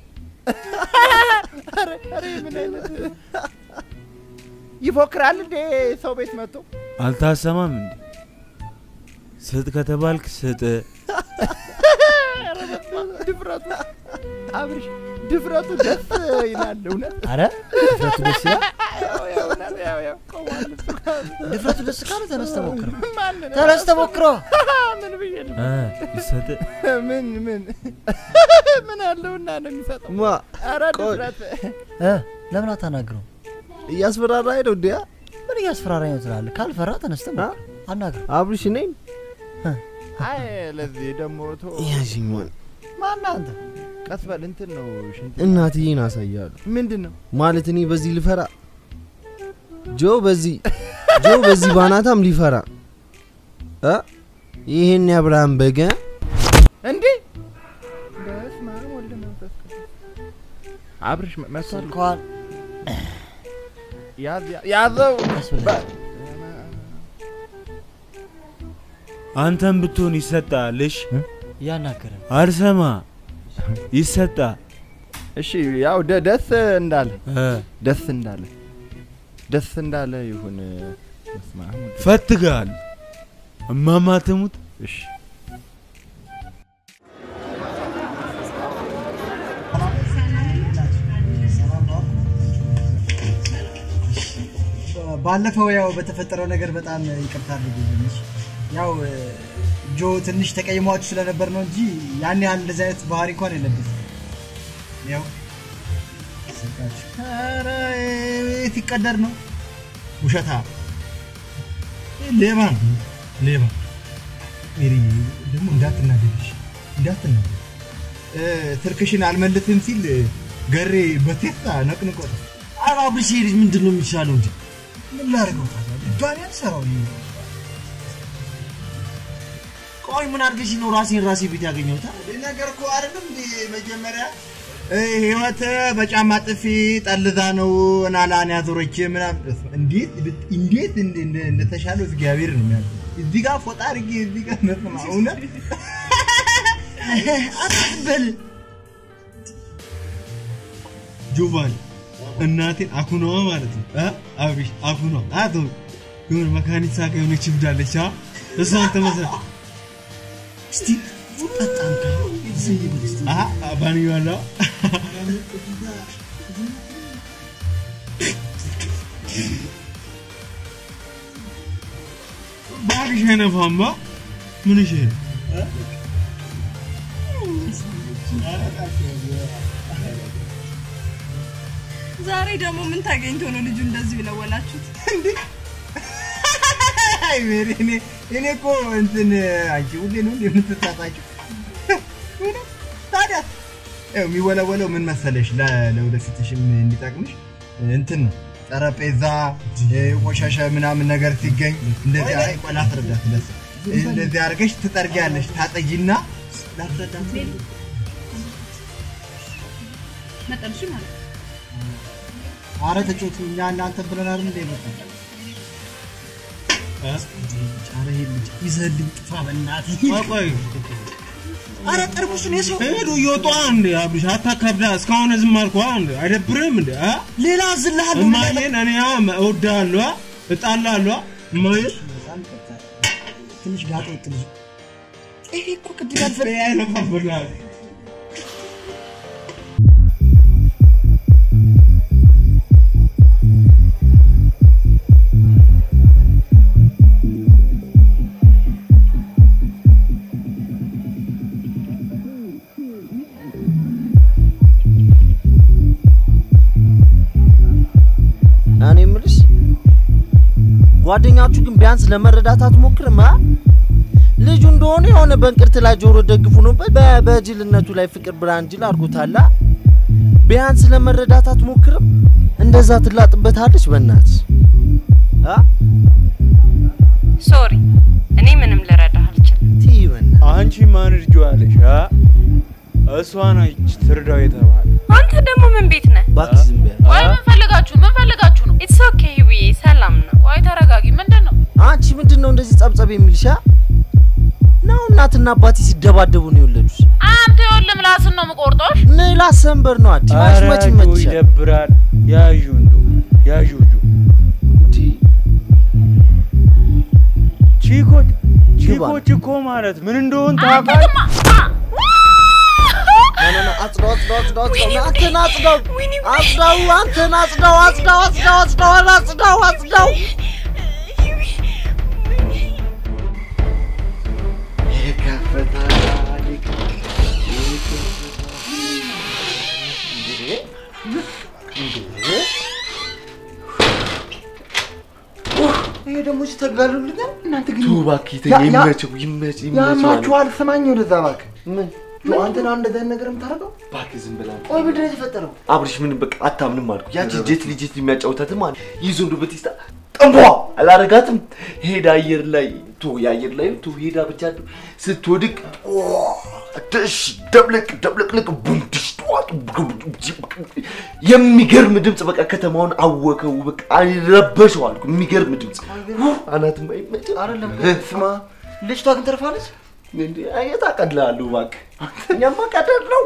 ይፎክራል እንዴ ሰው ቤት መጥቶ አልታሰማም እንዴ? ስጥ ከተባልክ ስጥ። ድፍረቱ አብርሽ ድፍረቱ ደስ ይላል እውነት አረ ድፍረቱ ደስ ይላል ያው ያው እውነት ያው ያው ቆሟል እሱ ጋር። ድፍረቱ ደስ ካለ ተነስ ተሞክረው ማንን? ተነስ ተሞክረው ምን ብዬ ነው እ ይሰጥ ምን ምን ምን አለውና ነው የሚሰጠው ማ ኧረ ቆይ። ድፍረት እ ለምን አታናግረው እያስፈራራኝ ነው እንዲያ ምን እያስፈራራኝ ነው ትላለህ ካልፈራ ተነስ ተሞክረው አናግረው አብርሽ ነኝ አይ ለዚህ ደግሞ ቶ ያዥኝ ማን ማነህ አንተ ቀስ በል እንትን ነው ሽንት እናትዬን አሳያሉ ምንድን ነው ማለት እኔ በዚህ ልፈራ ጆ በዚህ ጆ በዚህ ባናታም ሊፈራ እ ይህን የአብርሃም በገ እንዴ አብርሽ መ- መጥቷል። እንኳን ያዝ ያ- ያዘው አንተም ብትሆን ይሰጣል። እሺ እያናገረን አልሰማ ይሰጣል። እሺ ያው ደ- ደስ እንዳለ እ ደስ እንዳለ ደስ እንዳለ ይሁን። በስመ አብ ወወልድ። ፈትጋል እማማ ትሙት። እሺ ባለፈው ያው በተፈጠረው ነገር በጣም ይቅርታ አድርጉልኝ። ያው ጆ ትንሽ ተቀይሟችሁ ስለነበር ነው እንጂ ያን ያህል እንደዚህ አይነት ባህሪ እንኳን የለብንም። ያው ስልካችሁ ኧረ የት ይቀደር ነው ውሸታ ሌባ ነው ሌባ። ሜሪ ደግሞ እንዳትናደድሽ እንዳትናደድ እ፣ ትርክሽን አልመልትም ሲል ገሬ በቴታ ነቅንቆት ኧረ አብርሽ ይሄ ልጅ ምንድን ነው የሚሻለው እንጂ ምን ላድርገው ታዲያ? ድጋሚ አልሰራው ይሄ ቆይ ምን አድርገሽ ነው ራሴን ራሴ ቤት ያገኘሁት? ይህ ነገር እኮ አይደለም እንዴ መጀመሪያ እ፣ ህይወት በጫማ ጥፊ ጠልዛ ነው ናላን ያዞረች ምናምን እንዴት እንዴት እንደ- እንደ- እንደተሻለው እግዚአብሔር ነው የሚያውቀው። እዚህ ጋር ፎጣ አድርጌ እዚህ ጋር መስማ እውነት አትበል ጆቫኒ እናቴን አኩኗ ማለት ነው እ? አብርሽ አኩኗ አቶ የሆነ መካኒሳ ጋር የሆነች እብዳለች አ እሷን ተመሰል እስቲ ጠጣም ባንያለው ባግሽ አይነፋማ ምን እሺ ዛሬ ደግሞ ምን ታገኝቶ ነው ልጁ እንደዚህ ብለወላችሁት? አይ ሜሪ እኔ እኔ እኮ እንትን አንቺ ሁሌ ነው እንዴ የምትሳሳቂው? እውነት? ታዲያ ያው የሚወለወለው ምን መሰለሽ ለ- ለወደፊትሽም እንዲጠቅምሽ እንትን ነው ጠረጴዛ እ፣ ቆሻሻ ምናምን ነገር ሲገኝ እንደዚህ አይ ቆይ ላስረዳት ለስ እንደዚህ አድርገሽ ትጠርጊያለሽ ታጠጂና ላስረዳት መጠንሽ ማለት ነው። አረ ተጮቱ እኛ እናንተ ብለን አይደል እንደ መጣ ኧረ ይሄ ልጅ ይዘህልኝ ጥፋ በእናትህ ቆይ ቆይ አረ ጠርሙሱን የሰው ሄዱ እየወጡ እንዴ አብርሽ አታካብዳ እስካሁን ዝም አልኩ እንዴ አይደብርም እንዴ አ ሌላ ዝልሃለሁ እማዬን እኔ አ እወድሃለሁ አ እጣላለሁ አ እማዬን ትንሽ ጋጥ ወጥ ልጅ ይሄ እኮ ቅድም ያልፈ አይነፋብናል እኔ የምልሽ ጓደኛችሁ ግን ቢያንስ ለመረዳት አትሞክርም? አ? ልጁ እንደሆነ የሆነ በእንቅርት ላይ ጆሮ ደግፉ ነውበት በ- በጅልነቱ ላይ ፍቅር ብርሃን ጅል አድርጎታላ። ቢያንስ ለመረዳት አትሞክርም? እንደዛ ትላጥበታለች በእናት ሶሪ፣ እኔ ምንም ልረዳህ አልችልም። ትይ በእናትህ። አንቺ ማን እርጆ ያለሽ አ? እሷ ነች ትርዳው የተባለ አንተ ደግሞ ምን ቤት ነህ? እባክሽ ዝም በይ። ቆይ ምን ፈልጋችሁ ምን ፈልጋችሁ ነው? ኢትስ ኦኬ ህይወዬ፣ ሰላም ነው። ቆይ ተረጋጊ። ምንድን ነው? አንቺ ምንድን ነው እንደዚህ ጸብጸብ የሚልሻ? ነው እናትና አባቴ ሲደባደቡ ነው የወለዱሽ? አንተ ይኸውልህ ምላስን ነው የምቆርጦሽ። ሌላ ሰንበር ነው አዲ ማሽ ኧረ መች ጆ ይመችሻል? ይደብራል። ያዡ እንዱ ያዡ ጁ እንዲህ ቺኮች ግባ። ቺኮች እኮ ማለት ምን እንደሆን ታውቃለህ? ና ና አጽዳው አጽዳው አጽዳው አጽዳው አንተን አጽዳው አጽዳው አንተን አጽዳው አጽዳው አጽዳው አጽዳው አጽዳው አጽዳው ይሄ ደግሞ ሲተግላሉልኛል። እናንተ ግን ተው እባክህ ያ- ተይ፣ ያ- ይመችው ይመች ይመች ማለት ያማችኋል። ስማኝ ወደዛ እባክህ። ምን ጆ አንተ ነው እንደዛ አይነት ነገር የምታደርገው? እባክህ ዝም ብላ ቆይ ምንድን ነው የተፈጠረው? አብርሽ ምንም በቃ አታምንም አልኩ። ያቺ ጄት ልጅት የሚያጫውታትም አለ ይዞ እንዱ በቴስታ ጠንቧ አላረጋትም። ሄዳ አየር ላይ ቱ የአየር ላይ ቱ ሄዳ ብቻ ስትወድቅ ድሽ ደብልቅ ደብልቅልቅ ቡም ድሽ ጧ የሚገርም ድምፅ በቃ ከተማውን አወከው። በቃ ረበሸው አልኩ። የሚገርም ድምፅ አናትም አይመጭ አይደለም ስማ፣ ልጅቷ ግን ተርፋለች። የታቀድላለሁ እባክህ። እኛማ ቀደድ ነው።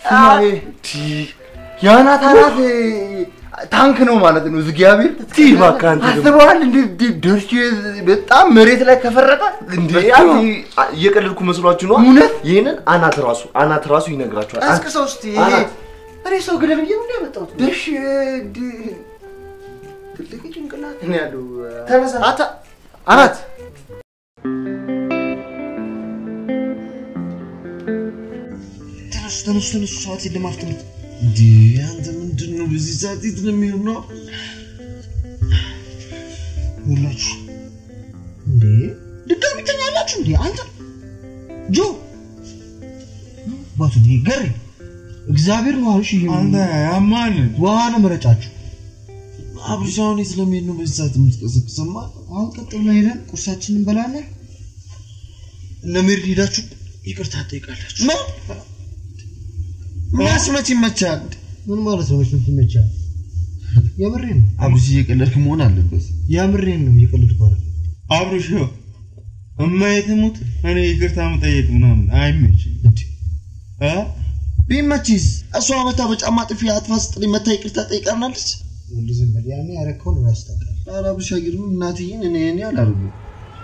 የአናት አናት ታንክ ነው ማለት ነው። እግዚአብሔር እስቲ እባክህ አንተ ደግሞ አስበዋል። እንደ ደርሼ በጣም መሬት ላይ ከፈረጠ እንዴ በስመ አብ። እየቀለድኩ መስሏችሁ ነው? እውነት? ይህንን አናት ራሱ አናት ራሱ ይነግራችኋል። ቀስቅሰው እስቲ ይሄ አናት እኔ ሰው ግደል ብዬ ነው ያመጣሁት። ደርሼ ድ- ትልቅ ጭንቅላት ነው ያለው። ተነሳ አታ አናት ተነሱ ተነሱ ተነሱ፣ ሰዓት የለም አፍጥኑት። እንዴ አንተ ምንድን ነው በዚህ ሰዓት የት ነው የሚሆነው? ሁላችሁ እንዴ ድጋሚ ተኛላችሁ እንዴ? አንተ ጆ ባቱ እንዴ ገሪ እግዚአብሔር ነው አልሽ። ይሄ አንተ ያማል ውሃ ነው መረጫችሁ። አብርሽ አሁን የት ለመሄድ ነው በዚህ ሰዓት የምትቀሰቅሰማ? አሁን ቀጥ ብለን ሄደን ቁርሳችንን እንበላለን። እነ ሜሪ ሄዳችሁ ይቅርታ ትጠይቃላችሁ። ምን ማስመች ይመቻል? ምን ማለት ነው? መች ይመቻል? የምሬን ነው አብርሽ እየቀለድክ መሆን አለበት። የምሬን ነው እየቀለድኩ አይደል። አብርሽ ይኸው እማዬ ትሙት እኔ ይቅርታ መጠየቅ ምናምን አይመችም። እ ቢመችስ እሷ መታ በጫማ ጥፊ አጥፋ ስጥልኝ መታ ይቅርታ ጠይቃናለች። ወንድ ዝም በል። ያኔ ያረከውን ራስ ታውቃለህ። ኧረ አብርሽ አይገርምም? እናትዬን እኔ እኔ አላደርገውም።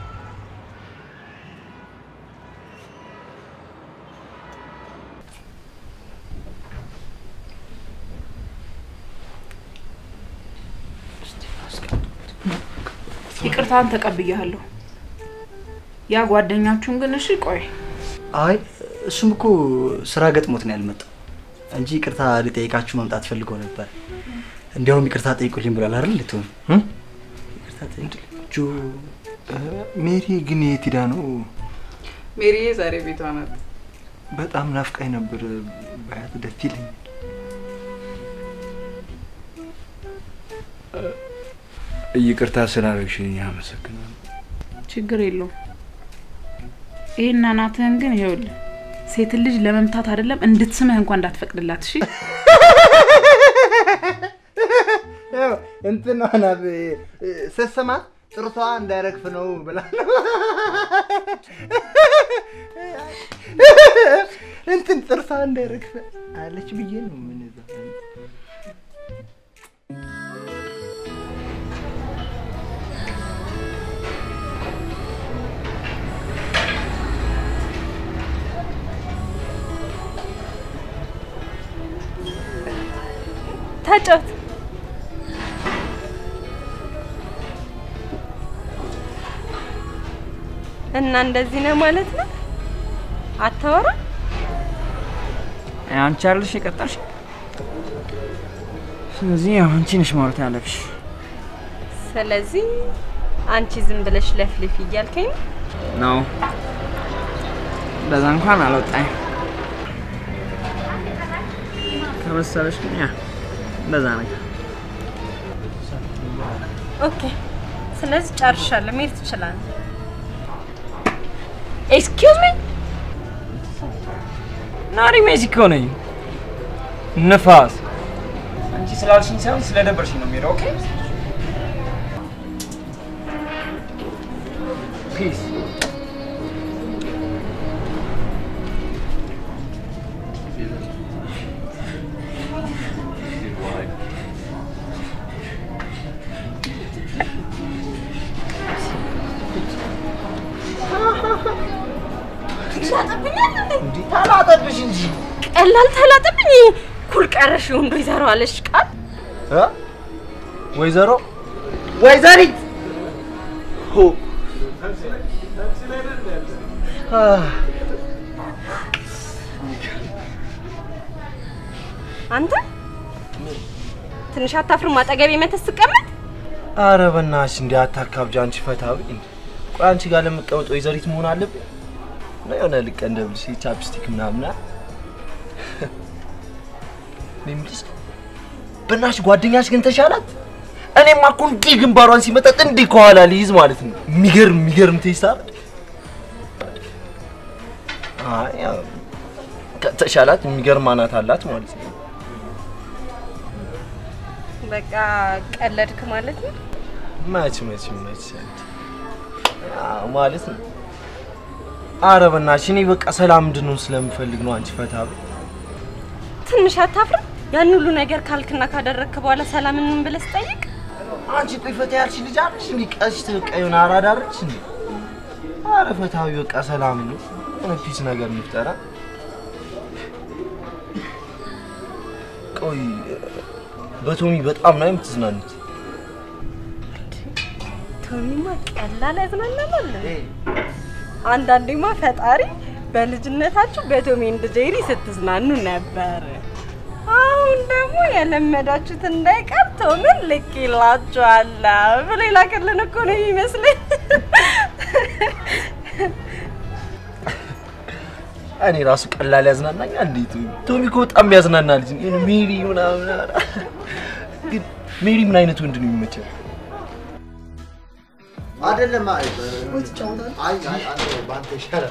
ይቅርታን ተቀብያለሁ። ያ ጓደኛችሁን ግን እሺ ቆይ አይ እሱም እኮ ስራ ገጥሞት ነው ያልመጣው እንጂ ይቅርታ ሊጠይቃችሁ መምጣት ፈልጎ ነበር። እንዲያውም ይቅርታ ጠይቁልኝ ብሏል አይደል? ልትሆን ይቅርታ ጠይቁልኝ። ጆ እ፣ ሜሪ ግን የት ሄዳ ነው? ሜሪዬ ዛሬ ቤቷ ናት። በጣም ናፍቃኝ ነበር። ባያት ደስ ይለኛል። ይቅርታ ስላደረግሽልኝ አመሰግናለሁ። ችግር የለውም። ይሄን እናትህን ግን ይኸውልህ ሴትን ልጅ ለመምታት አይደለም እንድትስምህ እንኳን እንዳትፈቅድላት እሺ። ያው እንትን ናት ስትስማት ጥርሷ እንዳይረግፍ ነው ብላ እንትን ጥርሷ እንዳይረግፍ አለች ብዬ ነው ምን እዛ ተጫወት። እና እንደዚህ ነው ማለት ነው? አታወራ? አንቺ አይደለሽ የቀጠርሽ። ስለዚህ ያው አንቺ ነሽ ማውራት ያለብሽ። ስለዚህ አንቺ ዝም ብለሽ ለፍልፊ እያልከኝ ነው? ነው እንደዛ እንኳን አልወጣኝ ከመሰለሽ ግን ያ እንደዛ ነገር ኦኬ። ስለዚህ ጨርሻለሁ። መሄድ ትችላለህ። ኤክስኪውዝ ሚ ናሪ ሜክሲኮ ነኝ። ንፋስ አንቺ ስላልሽኝ ሳይሆን ስለደበርሽኝ ነው የሚሄደው። ኦኬ ፒስ ትላጠብኛል እንዴ? ታላጠብሽ እንጂ ቀላል ተላጠብኝ። ኩል ቀረሽ ወንዶ ይዘራዋለሽ ቃል እ? ወይዘሮ ወይዘሪት ሆ አንተ ትንሽ አታፍርም? አጠገቤ መተህ ስትቀመጥ አረ በናትሽ እንዲ አታካብጂ። አንቺ ፈታ በይ እንዴ። ቆይ አንቺ ጋር ለምቀመጥ ወይዘሪት መሆን አለብኝ? ነው የሆነ ልቀንደብልሽ ቻፕስቲክ ምናምን አ? እኔ የምልሽ በናትሽ ጓደኛሽ ግን ተሻላት? እኔማ እኮ እንዲህ ግንባሯን ሲመጠጥ እንዲህ ከኋላ ሊይዝ ማለት ነው። የሚገርም የሚገርም ቴስት አይደል? አይ ያው ከ- ተሻላት የሚገርም አናት አላት ማለት ነው። በቃ ቀለድክ ማለት ነው። መች መች መች አዎ፣ ማለት ነው። አረ በእናትሽ እኔ በቃ ሰላም እንድንሆን ስለምፈልግ ነው። አንቺ ፈታ በይ። ትንሽ አታፍርም? ያን ሁሉ ነገር ካልክና ካደረግክ በኋላ ሰላም ምን ብለህ ስጠይቅ አንቺ ቆይ ፈታ ያልሽ ልጅ አለሽ እንዴ? ቀሽት በቃ የሆነ አራዳ አይደለሽ እንዴ? አረ ፈታ በይ በቃ ሰላም ነው። የሆነ ፒስ ነገር እንፍጠራ። ቆይ በቶሚ በጣም ነው የምትዝናኑት? ቶሚማ ቀላል ያዝናናል። አንዳንዴማ ፈጣሪ በልጅነታችሁ በቶሚ እንድ ጄሪ ስትዝናኑ ነበር። አሁን ደግሞ የለመዳችሁት እንዳይቀር ቶምን ልክ ይላችኋለሁ ብሎ የላከልን እኮ ነው የሚመስለኝ። እኔ ራሱ ቀላል ያዝናናኛል። እንዴት ቶሚ እኮ በጣም ያዝናና ልጅ ነው። ይሄን ሜሪ ምናምን አረ። ግን ሜሪ ምን አይነት ወንድ ነው የሚመቸው? አይደለም አይ አይ አይ አንተ ባንተ ይሻላል።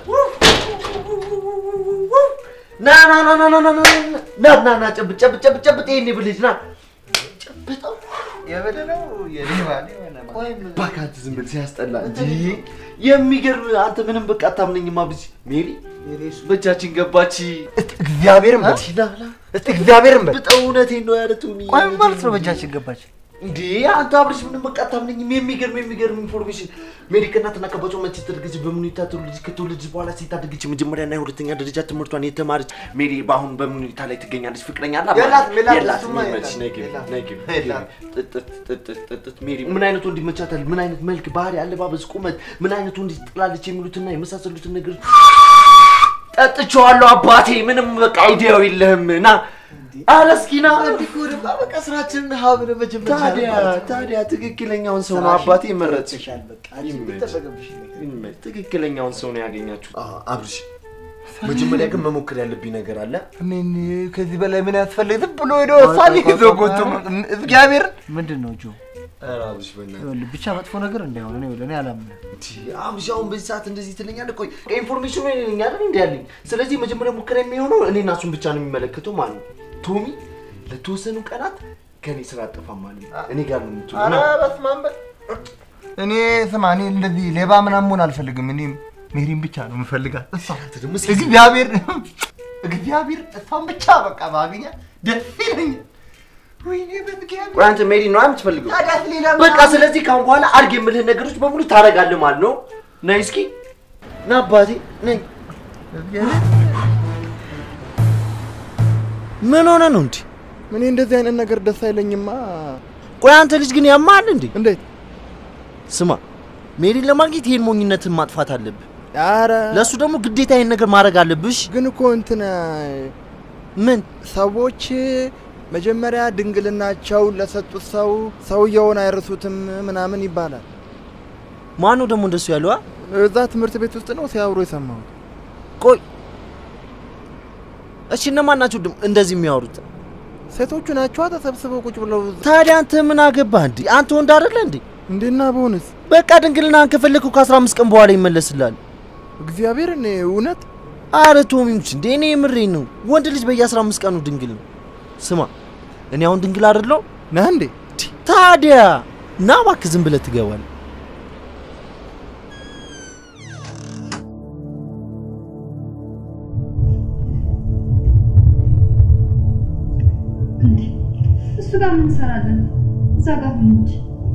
ና ና ና ና ና ና ና ና ና ና ጨብጥ ጨብጥ ጨብጥ ጨብጥ ይሄን ብልጅ ና ጨብጠው የበደለው የሌባ ቆይ ምን እባክህ አንተ ዝም ብል ሲያስጠላ እንጂ የሚገርም አንተ ምንም በቃ አታምነኝማ ብቻ ሜሪ በእጃችን ገባች እግዚአብሔርን በል ላላ እስቲ እግዚአብሔርን በል በጣም እውነቴን ነው ያለ ቶሚ ቆይ ምን ማለት ነው በእጃችን ገባች? እንዴ አንተ አብርሽ ምንም በቃ አታምነኝም። የሚገርም የሚገርም ኢንፎርሜሽን ሜሪ ከእናትና ከአባቷ መቼ ተደረገች፣ በምን ሁኔታ ተወለደች፣ ከተወለደች በኋላ ሴት አደገች፣ የመጀመሪያና የሁለተኛ ደረጃ ትምህርቷን የተማረች ሜሪ በአሁን በምን ሁኔታ ላይ ትገኛለች? ፍቅረኛ አላት የላት- የላት- የላትም? እሱማ ይመችሽ፣ ነይ ግቢ፣ የላት- ነይ ግቢ፣ የላት። ጥጥት ጥጥት ጥጥት ሜሪ ምን አይነት ወንድ ይመቻታል? ምን አይነት መልክ፣ ባህሪ፣ አለባበስ፣ ቁመት፣ ምን አይነት ወንድ ትጥላለች? የሚሉትና የመሳሰሉትን ነገሮች ጠጥቼዋለሁ አባቴ። ምንም በቃ አይዲያው የለህም ና ኧረ እስኪ ና ዲኮርማ በቃ ስራችንን ሀብረ መጀመር ታዲያ ታዲያ ትክክለኛውን ሰው ነው አባቴ የመረጥሽ። ይሻል በቃ አንቺ ይመች። የሚጠበቅብሽ ይመች። ትክክለኛውን ሰው ነው ያገኛችሁ። አብርሽ መጀመሪያ ግን መሞከር ያለብኝ ነገር አለ። ምን ከዚህ በላይ ምን ያስፈልግ? ዝም ብሎ ሄዶ እሷን ይዞ ጎቶ እግዚአብሔር ምንድን ነው ጆ? ኧረ አብርሽ በእናትህ ይኸውልህ ብቻ መጥፎ ነገር እንዳይሆን እኔ እኔ አላምንም። አብርሽ አሁን በዚህ ሰዓት እንደዚህ ትለኛለህ? ቆይ ኢንፎርሜሽኑ እኔ ነኝ አይደል እንዲ ያለኝ። ስለዚህ መጀመሪያ ሙከራ የሚሆነው እኔ እና እሱን ብቻ ነው የሚመለከተው ማለት ነው። ቶሚ ለተወሰኑ ቀናት ከኔ ስራ አጠፋም ማለት ነው። እኔ ጋር ነው የምትውለው። ኧረ ና። በስመ አብ በል። እኔ ስማ፣ እኔ እንደዚህ ሌባ ምናምን መሆን አልፈልግም። እኔ ሜሪን ብቻ ነው የምፈልጋት። እሷ እግዚአብሔር እግዚአብሔር እሷን ብቻ በቃ ባገኛት ደስ ይለኛል። ወይኔ በእግዚአብሔር ቆይ አንተ ሜሪ ነው የምትፈልገው? ታዲያ ሌላ ምን በቃ ስለዚህ ካሁን በኋላ አድርግ የምልህን ነገሮች በሙሉ ታደርጋለህ ማለት ነው። ነይ እስኪ ና አባቴ ነይ። ምን ሆነ ነው እንዴ? እኔ እንደዚህ አይነት ነገር ደስ አይለኝማ። ቆይ አንተ ልጅ ግን ያማል እንዴ? እንዴት? ስማ ሜሪን ለማግኘት ይሄን ሞኝነትን ማጥፋት አለብህ። ኧረ ለእሱ ደግሞ ግዴታ ይሄን ነገር ማድረግ አለብሽ። ግን እኮ እንትን ምን ሰዎች መጀመሪያ ድንግልናቸውን ለሰጡት ሰው ሰውየውን አይረሱትም ምናምን ይባላል። ማን ነው ደግሞ እንደሱ ያለው? አ? እዛ ትምህርት ቤት ውስጥ ነው ሲያወሩ የሰማሁት። ቆይ እሺ እነማን ናቸው ደግሞ እንደዚህ የሚያወሩት? ሴቶቹ ናቸዋ ተሰብስበው ቁጭ ብለው። ታዲያ አንተ ምን አገባህ እንዴ? አንተ ወንድ አይደለ እንዴ? እንዴና በሆንስ በቃ ድንግልናህን ከፈለግከው ከ15 ቀን በኋላ ይመለስልሃል። እግዚአብሔር እኔ እውነት አረ ቶሚዎች እንዴ እኔ የምሬን ነው። ወንድ ልጅ በየ15 ቀኑ ድንግል ነው። ስማ እኔ አሁን ድንግል አይደለሁ ነህ እንዴ? ታዲያ ና እባክህ ዝም ብለህ ትገባለህ። እሱ ጋር ምን እንሰራለን? እዛ ጋር ሁን እንጂ።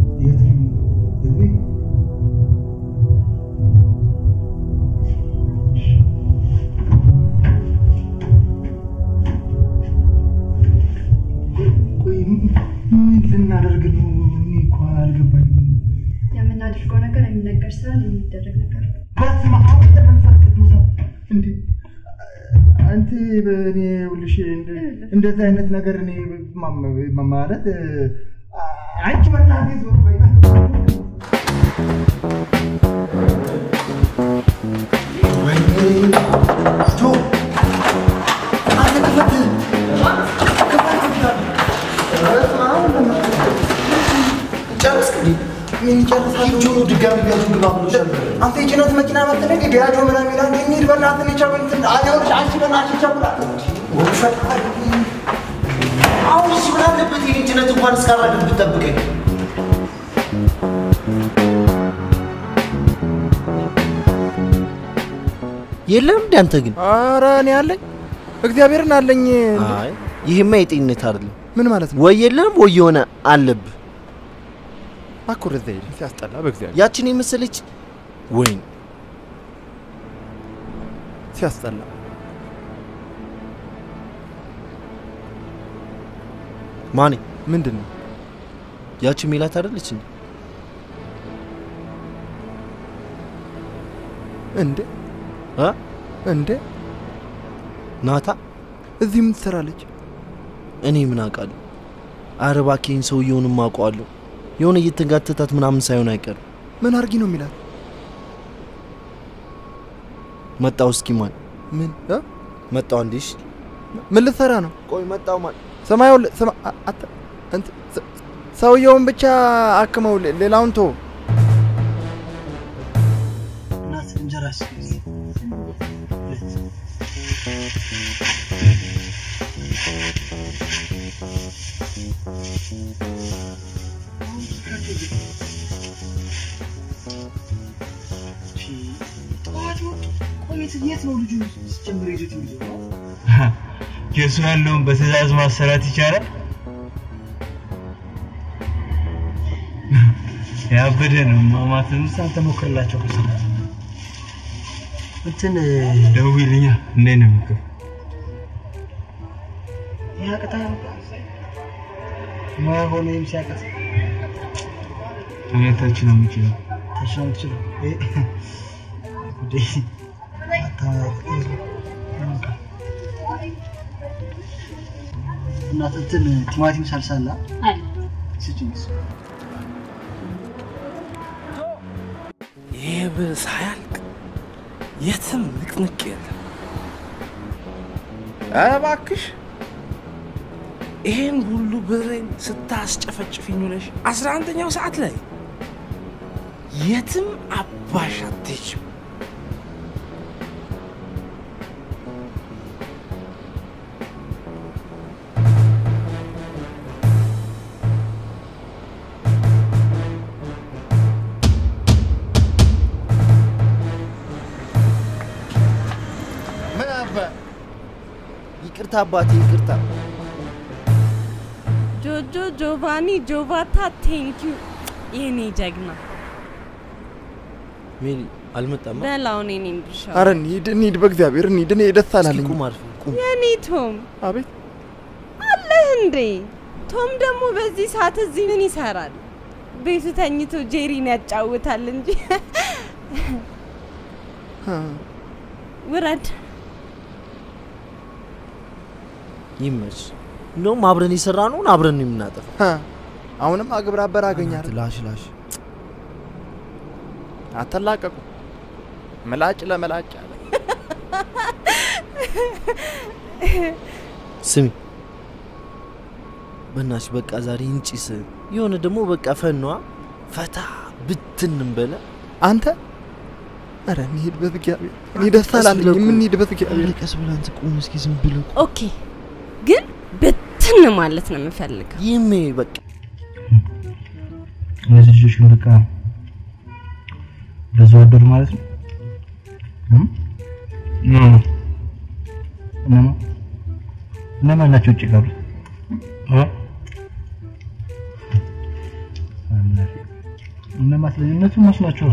ቆይ ምን ልናደርግ ነው? እኔ እኮ አልገባኝም። የምናደርገው ነገር የሚነገር ሳይሆን የሚደረግ ነገር ነው። በስመ አብ ወወልድ ወመንፈስ ቅዱስ እንዴ አንተ በእኔ ይኸውልሽ እንደ- እንደዚህ አይነት ነገር እኔ ማ- ማ- ማለት አ- አንቺ በእናትህ ዞር በይ። ጨርስ ምን ይጨርሳሉ? ነው ድጋሚ ቢያዙ ግባ ብሎሻል? አንተ የጭነት መኪና መጥተህ እንዴ ቢያጆ ምናምን ይላል እንዴ እንሂድ በእናትህ ልቻ እንትን አይሆንሽ አንቺ በእናትሽ ይቸኩላል አሁን እሺ ምን አለበት የኔን ጭነት እንኳን እስካራግፍ ብትጠብቀኝ? የለም እንደ አንተ ግን ኧረ እኔ አለኝ እግዚአብሔርን አለኝ። አይ ይህማ የጤንነት አይደለም። ምን ማለት ነው? ወይ የለም ወይ የሆነ አለብህ። አኩር እዛ ሄድን ሲያስጠላ በእግዚአብሔር ያችን የመሰለች ወይን ሲያስጠላ ማኔ ምንድን ነው ያቺ ሜላት አይደለች እንዴ? እንዴ እ እንዴ ናታ እዚህ ምን ትሰራለች? እኔ ምን አውቃለሁ? ኧረ እባክህን ሰውየውንም አውቀዋለሁ። የሆነ እየተጋተታት ምናምን ሳይሆን አይቀርም። ምን አርጊ ነው የሚላት? መጣው እስኪ ማን ምን እ? መጣው አንዴ እሺ ምን ልትሰራ ነው? ቆይ መጣው ማን ሰማዩ ስማ አ- አተ እንት- ሰ- ሰውየውን ብቻ አክመው ሌ- ሌላውን ቶ እናት እንጀራ እስኪ የት ነው ልጁ ሲጀምር ይዞት የሚዞረው? የእሱ ያለውን በትእዛዝ ማሰራት ይቻላል? ያበደ ነው ማማት አንተ ሞክርላቸው እኮ ስማ። እንትን ደውይልኛ እንዴት ነው የሚከፍ ያቅታ ማይሆን ወይም ሲያቅት እኔታች ነው የምችለው ታች ነው የምትችለው። ይሄ ጉዴ አታ- እናት እንትን ቲማቲም ሳልሳ አለ አለ ስጭኝ እሱ ይህ ብር ሳያልቅ የትም ንቅንቅ የለም። ኧረ እባክሽ ይሄን ሁሉ ብሬን ስታስጨፈጭፊኝ ውለሽ አስራ አንደኛው ሰዓት ላይ የትም አባሽ አትሄጂም። ምን አባ ይቅርታ አባቴ ይቅርታ። ጆጆ ጆቫኒ ጆቫታ ቴንኪዩ የኔ ጀግና ሜሪ አልመጣማ። በላውን የኔን ድርሻ አረ እንሂድ እንሂድ፣ በእግዚአብሔር እንሂድ። እኔ ደስ አላለኝ። ቁም አርፈህ ቁም። የኔ ቶም አቤት አለህ እንዴ? ቶም ደግሞ በዚህ ሰዓት እዚህ ምን ይሰራል? ቤቱ ተኝቶ ጄሪን ያጫውታል እንጂ ውረድ። ይመች። እንደውም አብረን የሰራ ነውን አብረን ነው የምናጠፋው። ሀ፣ አሁንም አግብረ አበር አገኛል። ላሽ ላሽ አተላቀቁ ምላጭ ለምላጭ አለ። ስሚ በናሽ በቃ ዛሬ እንጭስ የሆነ ደግሞ በቃ ፈኗ ፈታ ብትን እንበለ አንተ አረ እንሂድ በእግዚአብሔር። እኔ ደስ አላለኝ። የምንሂድ በእግዚአብሔር። ቀስ ብለህ አንተ ቁም እስኪ ዝም ብለህ ኦኬ፣ ግን ብትን ማለት ነው የምፈልገው። ይሜ በቃ እነዚህ ልጆች ግን በቃ በዛው አደሩ ማለት ነው። እም? ኖ እነማ እነማን ናቸው ውጭ ቀሩት? እ? እነማ ስለዚህ እነሱ እነሱ ናቸው።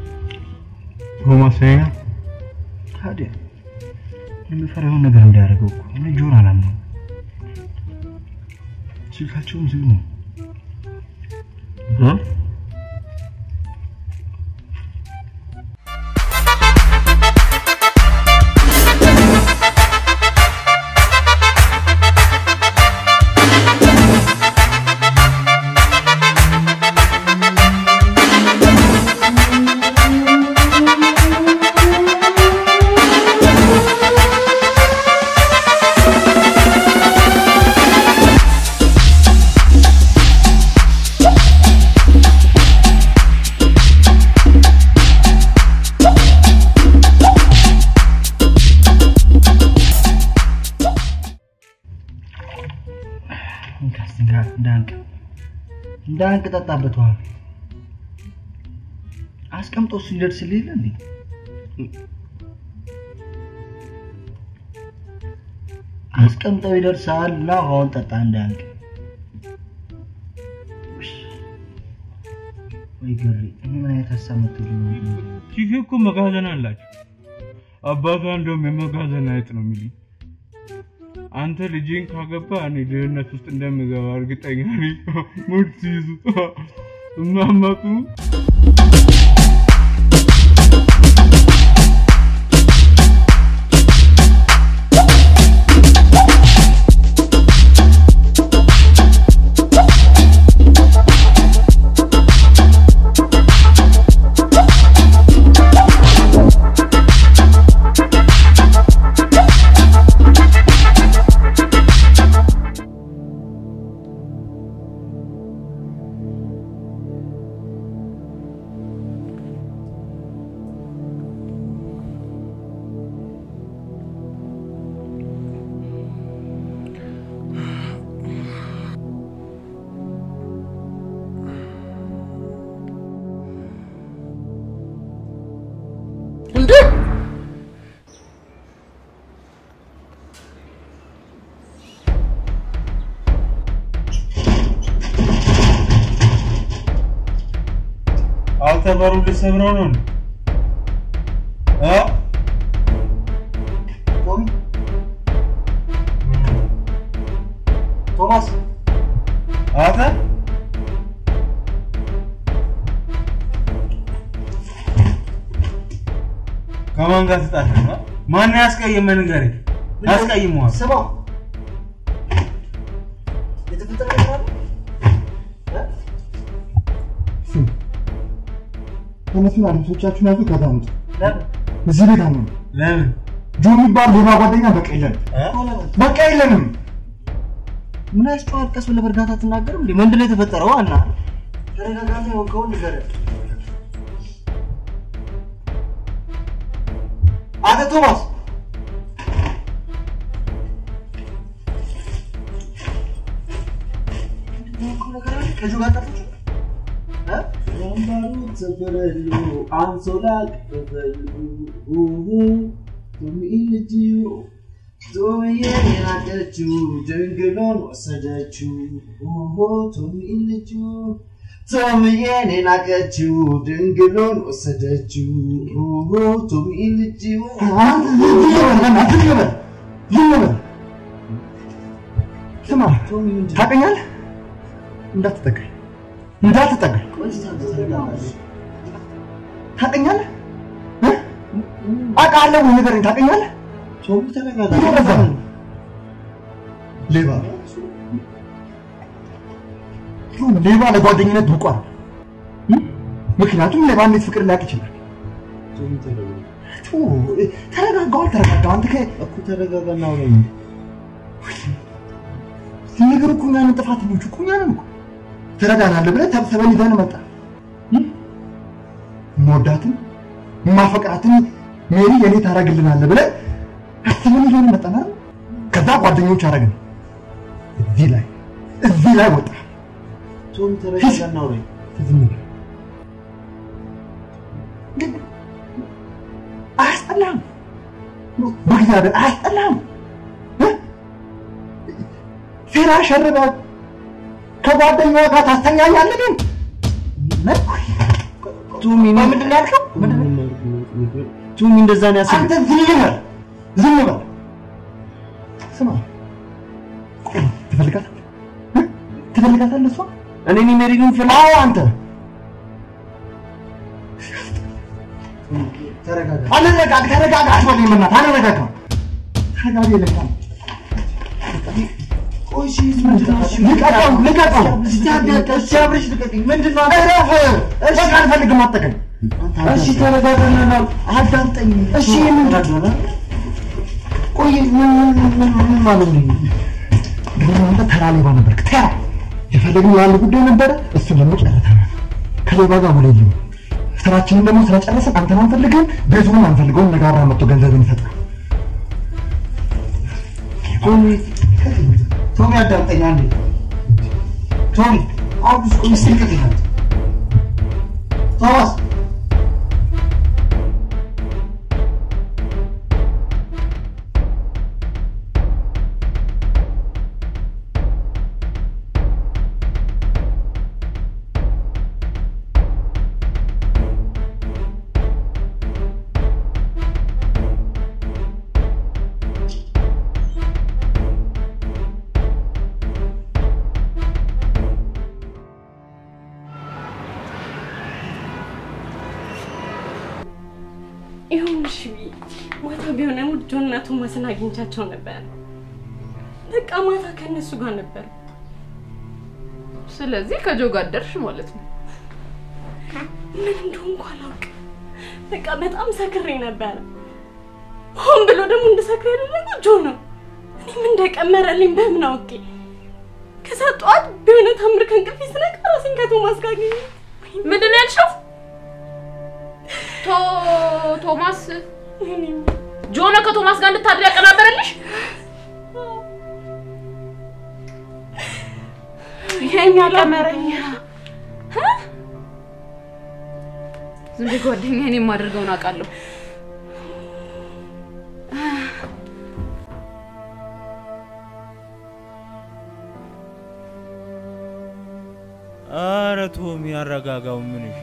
ሆማሰኛ ታዲያ የምፈራውን ነገር እንዳያደርገው እኮ እኔ ጆን አላምነው። ስልካቸውም ዝግ ነው። እ? Thank እንዳንቅ ጠጣበት ውሃ አስቀምጦ እሱ ይደርስልህ የለ እንዴ? አስቀምጠው ይደርሳል እና ውሃውን ጠጣ እንዳንቅ። ወይ ገሪ፣ እኔ ምን አይነት ሀሳብ መጥቶልኝ ነው? ቺፊ እኮ መጋዘን አላቸው። አባቷ እንደውም የመጋዘን አይጥ ነው የሚሉኝ። አንተ ልጄን ካገባ እኔ ድህነት ውስጥ እንደምገባ እርግጠኛ ነኝ። ሙድ ሲይዙ እማማቱ እንዴ አንተ በሩን ልትሰብረው ነው እንዴ? እ? ቶሚ ቶማስ አንተ ከማን ጋር ትጣላለህ? እ? ማን ያስቀየመህ ንገረኝ። ያስቀይመዋል። ስማው የተፈጠረ ነገር አለ? ተነሱና ልብሶቻችሁን ያዙ፣ ከዛ ውጡ። ለምን? እዚህ ቤት አሁን ለምን ጆ የሚባል ሌባ ጓደኛ በቃ የለንም፣ በቃ የለንም። ምን ያስጨዋል? ቀስ ብለህ በእርጋታ አትናገርም እንዴ? ምንድን ነው የተፈጠረው? ዋና ተረጋጋታ፣ የሆንከውን ንገረን። አንተ ቶማስ የሆንከው ነገር አለ? ከጆ ጋር ጠፋችሁ? እ? ወንበሩ ተበረሉ አንሶላ ቀበሉ ቶሚልጅዩ ቶሚዬን የናቀችው ድንግሎን ወሰደችው ቶሚልጁ ቶሚዬን የናቀችው ድንግሎን ወሰደችው ቶሚልጁ ስማ፣ ታውቀኛለህ? እንዳትጠጋኝ እንዳትጠጋኝ። ታውቀኛለህ? እ? አውቃለሁ ወይ ንገረኝ። ታውቀኛለህ? ወደዛ። ሌባ ይሁን፣ ሌባ ለጓደኝነት ብቁ አይደለም። እ? ምክንያቱም ሌባ እንዴት ፍቅር ሊያውቅ ይችላል? ቱ፣ ተረጋጋው፣ አልተረጋጋው። አንተ እኮ ተረጋጋና አውራኝ። ነገር እኮ እኛንን ጥፋተኞቹ እኮ እኛንን እኮ ትረዳናለህ ብለህ ተብሰበን ይዘን መጣ። የምወዳትን የማፈቅራትን ሜሪ የኔ ታደርግልናለህ ብለህ አስበን ይዘን መጣን አይደል? ከዛ ጓደኞች አደረግን። እዚህ ላይ እዚህ ላይ ወጣ። ቶም ተረጋጋና አውራኝ። ዝም በል። ግን አያስጠላህም? በእግዚአብሔር አያስጠላህም? እ? ሴራ ሸርበህ ከጓደኛዋ ጋር ታስተኛኛለህ ግን ቱሚ ምንድን ነው ያልከው? ቱሚ እንደዛ ነው ያሰብኩት። አንተ ዝም በል ዝም በል። ስማ ቆይ፣ ትፈልጋታለህ እ? ትፈልጋታለህ እሷ እኔ እኔ ሜሪን ፍላ አዎ አንተ ተረጋጋ። አልረጋጋ ተረጋጋ አትበለኝ በእናትህ አልረጋጋ ተረጋጋ ይለኛል ቆይ እሺ ልቀቀው ልቀቀው እስቲ አዳምጥ፣ እስቲ አብረሽ ልቀቀኝ። ምንድን ነው እረፍ በቃ አልፈልግም አትጠቀኝ እሺ ተረጋጋና ና አዳምጠኝ እሺ ምንድን ቆይ ምን ምን ምን ምን ማለት ነው ድሮ አንተ ተራ ሌባ ነበርክ ተራ የፈለግነው ያለ ጉዳይ ነበረ እሱን ደግሞ ጨርሰናል ከሌባ ጋር ውል የለም ስራችንን ደግሞ ስለጨረስን አንተን አንፈልግም ቤቱንም አንፈልገውም ነጋራ መጥቶ ገንዘብን ይሰጣል ቶሚ ቶሚ አዳምጠኝ አንዴ ቶሚ አብሽ ቆይ እስኪ ልቀቅላት። ቶማስ ይሁንሽ ማታ ቢሆን ጆንና ቶማስን አግኝቻቸው ነበር። በቃ ማታ ከእነሱ ጋር ነበር። ስለዚህ ከጆ ጋር ደርሽ ማለት ነው። ምን እንደሆንኩ አላውቅም። በቃ በጣም ሰክሬ ነበረ። ሆን ብሎ ደግሞ እንድሰክር ያደረገው ጆ ነው። እኔም እንደቀመረልኝ በምን አውቄ። ከዛ ጠዋት በሆነ ታምር ከእንቅልፌ ስነቃ ራሴን ከቶማስ ጋር አገኘሁት። ምንድን ነው ያልሽው? ቶ ቶማስ ጆ ነው ከቶማስ ጋር እንድታድር ያቀናበረልሽ? የኛ ቀመረኛ ዝም ብዬ ጓደኛዬ እኔ የማደርገውን አውቃለሁ። ኧረ ቶም ያረጋጋው ምን እሺ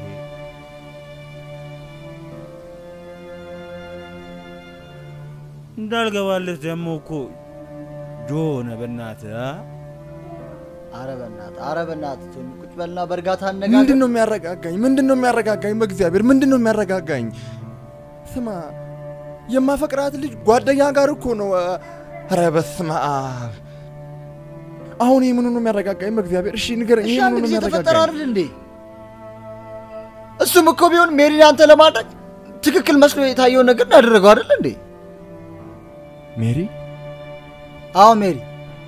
እንዳልገባለት ደግሞ እኮ ጆ ሆነ በእናትህ አ? አረ በእናትህ አረ በእናትህ ቶሚ ቁጭ በልና በእርጋታ አነጋገር። ምንድን ነው የሚያረጋጋኝ? ምንድን ነው የሚያረጋጋኝ? በእግዚአብሔር ምንድን ነው የሚያረጋጋኝ? ስማ የማፈቅራት ልጅ ጓደኛ ጋር እኮ ነው። ኧረ በስመ አብ! አሁን ይህ ምኑ ነው የሚያረጋጋኝ? በእግዚአብሔር እሺ ንገረኝ። እሺ ይህ አንድ ምኑ ነው ጊዜ ተፈጠረ የሚያረጋጋኝ? አይደል እንዴ? እሱም እኮ ቢሆን ሜሪን አንተ ለማድረግ ትክክል መስሎ የታየውን ነገር ያደረገው አይደል እንዴ? ሜሪ? አዎ ሜሪ።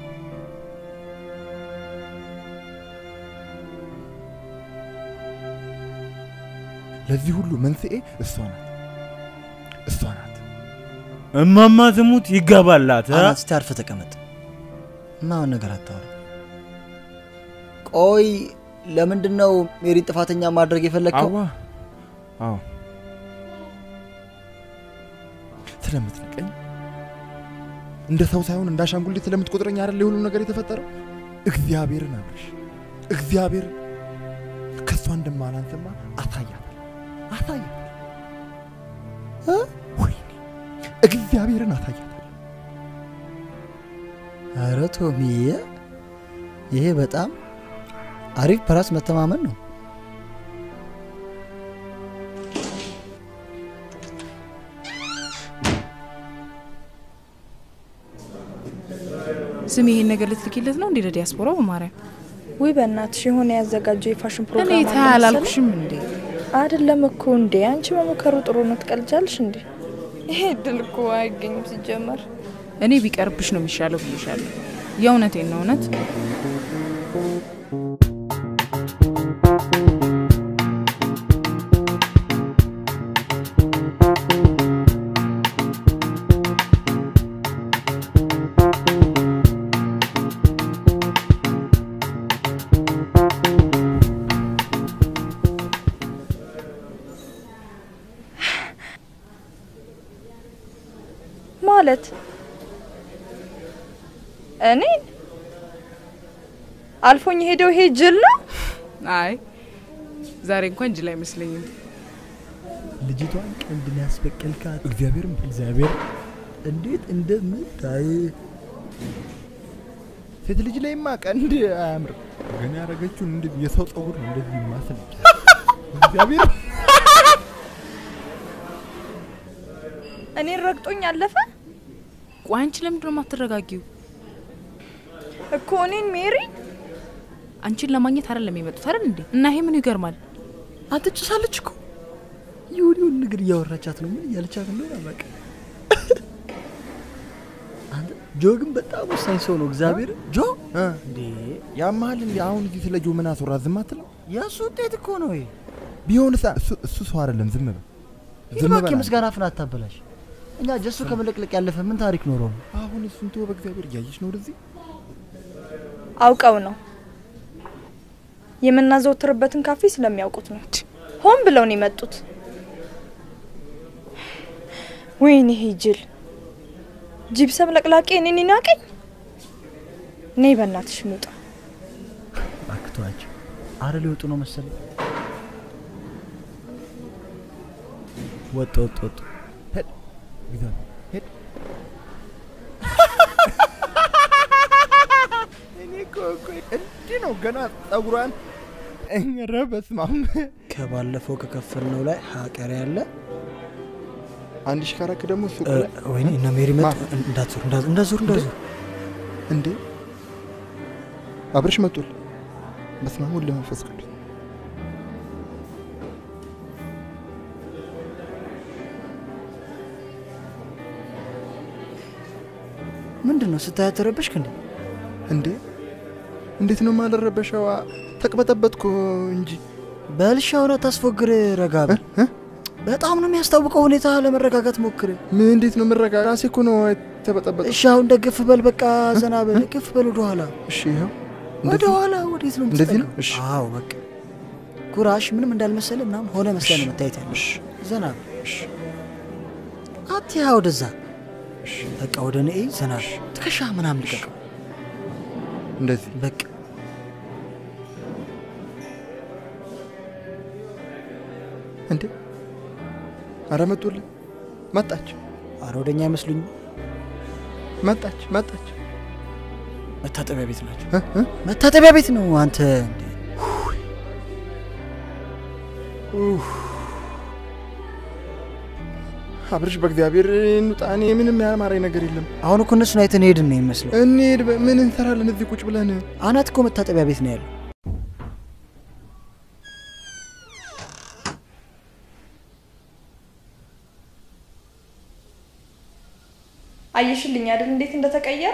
ለዚህ ሁሉ መንስኤ እሷ ናት፣ እሷ ናት። እማማ ትሙት ይገባላት አ? አናት እስቲ አርፈህ ተቀመጥ። ማን ነገር አታወራ። ቆይ ለምንድን ነው ሜሪን ጥፋተኛ ማድረግ የፈለግከው? አዋ አዎ ስለምትንቀኝ እንደ ሰው ሳይሆን እንደ አሻንጉሊት ስለምትቆጥረኝ አይደል የሁሉ ነገር የተፈጠረው? እግዚአብሔርን አብርሽ፣ እግዚአብሔር ከእሷ እንደማላንስማ አሳያታል አሳያታል እ? ወይኔ እግዚአብሔርን አሳያታል። ኧረ ቶሚዬ ይሄ በጣም አሪፍ በራስ መተማመን ነው። ስም ይሄን ነገር ልትልኪለት ነው እንዴ ለዲያስፖራው? በማርያም ውይ በእናትሽ የሆነ ያዘጋጀው የፋሽን ፕሮግራም እኔ አለ ታይ መሰለኝ። አላልኩሽም እንዴ? አይደለም እኮ እንዴ አንቺ መሞከሩ ጥሩ ነው። ትቀልጃለሽ እንዴ? ይሄ እድል እኮ አይገኝም ሲጀመር። እኔ ቢቀርብሽ ነው የሚሻለው ብዬሻለሁ። የእውነቴን ነው እውነት። ማለት እኔን አልፎኝ ሄደው ይሄ ጅል ነው። አይ ዛሬ እንኳን ጅል አይመስለኝም። ልጅቷን ቀንድ ነው ያስበቀልካት። እግዚአብሔር እግዚአብሔር እንዴት እንደምታይ ሴት ልጅ ላይማ ቀንድ አያምርም። ግን ያደረገችውን እንደዚህ የሰው ጸጉር ነው እንደዚህ ይማስል እግዚአብሔር እኔን ረግጦኝ አለፈ ቆይ አንቺ ለምንድን ነው የማትረጋጊው? እኮ እኔን ሜሪ አንቺን ለማግኘት አይደለም የመጡት አይደል እንዴ? እና ይሄ ምኑ ይገርማል? አንተ ጭሳለች እኮ ይሁን ይሁን ነገር እያወራቻት ነው። ምን እያለቻት እንደሆነ አላውቅም። አንተ ጆ ግን በጣም ወሳኝ ሰው ነው። እግዚአብሔር ጆ እንዴ ያማል እንዴ? አሁን እዚህ ስለ ጆ ምን አስወራ? ዝም አትለው? የእሱ ውጤት እኮ ነው ይሄ። ቢሆንስ እሱ እሱ ሰው አይደለም። ዝም በል ሂድ ዝም እባክህ፣ በል። የምስጋና ፍን አታበላሽ። እኛ ጀሱ ከመለቅለቅ ያለፈ ምን ታሪክ ኖሮ ነው? አሁን እሱን ተወው፣ በእግዚአብሔር እያየሽ ነው ወደዚህ አውቀው ነው የምናዘወትርበትን ካፌ ስለሚያውቁት ነው። ሆን ብለው ነው የመጡት። ወይኔ ይሄ ጅል ጂፕሰም ለቅላቄ እኔን ይናቀኝ። ነይ በእናትሽ እንውጣ። አክቷቸው አረ ሊወጡ ነው መሰለኝ። ወጡ ወጡ ወጡ። ሄድ ግዛ ሄድ እኔ እኮ እኮ እንዲህ ነው ገና ጸጉሯን ኧረ በስመ አብ ከባለፈው ከከፈልነው ላይ ሀቀር ያለ አንድ ሺህ ካራክ ደግሞ ሱቅ እ፣ ላይ ወይኔ እነ ሜሪ መጡ። ማ? እንዳትዞር እንዳትዞር እንዳትዞር እንዳትዞር። እንዴ አብረሽ መጡል። በስመ አብ ወወልድ ወመንፈስ ቅዱስ ምንድን ነው ስታያት ተረበሽክ እንዴ? እንዴ እንዴት ነው ማልረበሸዋ? ተቅበጠበጥኩ እንጂ በልሻ ሆነ ታስፎግር ረጋ በል። በጣም ነው የሚያስታውቀው ሁኔታ። ለመረጋጋት ሞክር። ምን እንዴት ነው ምረጋ? ራሴ እኮ ነው የተበጠበጠ። እሺ አሁን ደግፍ በል፣ በቃ ዘና በል፣ ግፍ በል ወደ ኋላ። እሺ ይኸው ወደ ኋላ ወዴት ነው እንደዚህ ነው? የምትጠጋው? እሺ አዎ በቃ ኩራሽ ምንም እንዳልመሰለ ምናምን ሆነ መስለ ነው መታየት ያለ። ዘና በል። አትያ ወደዛ በቃ ወደ እኔ እይ፣ ዘና በል። ትከሻ ምናምን ልቀቀው። እንደዚህ በቃ እንዴ አረ መጡልኝ። መጣች አረ ወደኛ አይመስሉኝም። መጣች መጣች። መታጠቢያ ቤት ናቸው። መታጠቢያ ቤት ነው አንተ እንዴ? አብርሽ በእግዚአብሔር እንውጣ። እኔ ምንም ያማረኝ ነገር የለም። አሁን እኮ እነሱን አይተን ሄድን ነው የሚመስለው። እንሂድ። በ- ምን እንሰራለን እዚህ ቁጭ ብለን? አናት እኮ መታጠቢያ ቤት ነው ያለው። አየሽልኝ አይደል እንዴት እንደተቀየረ?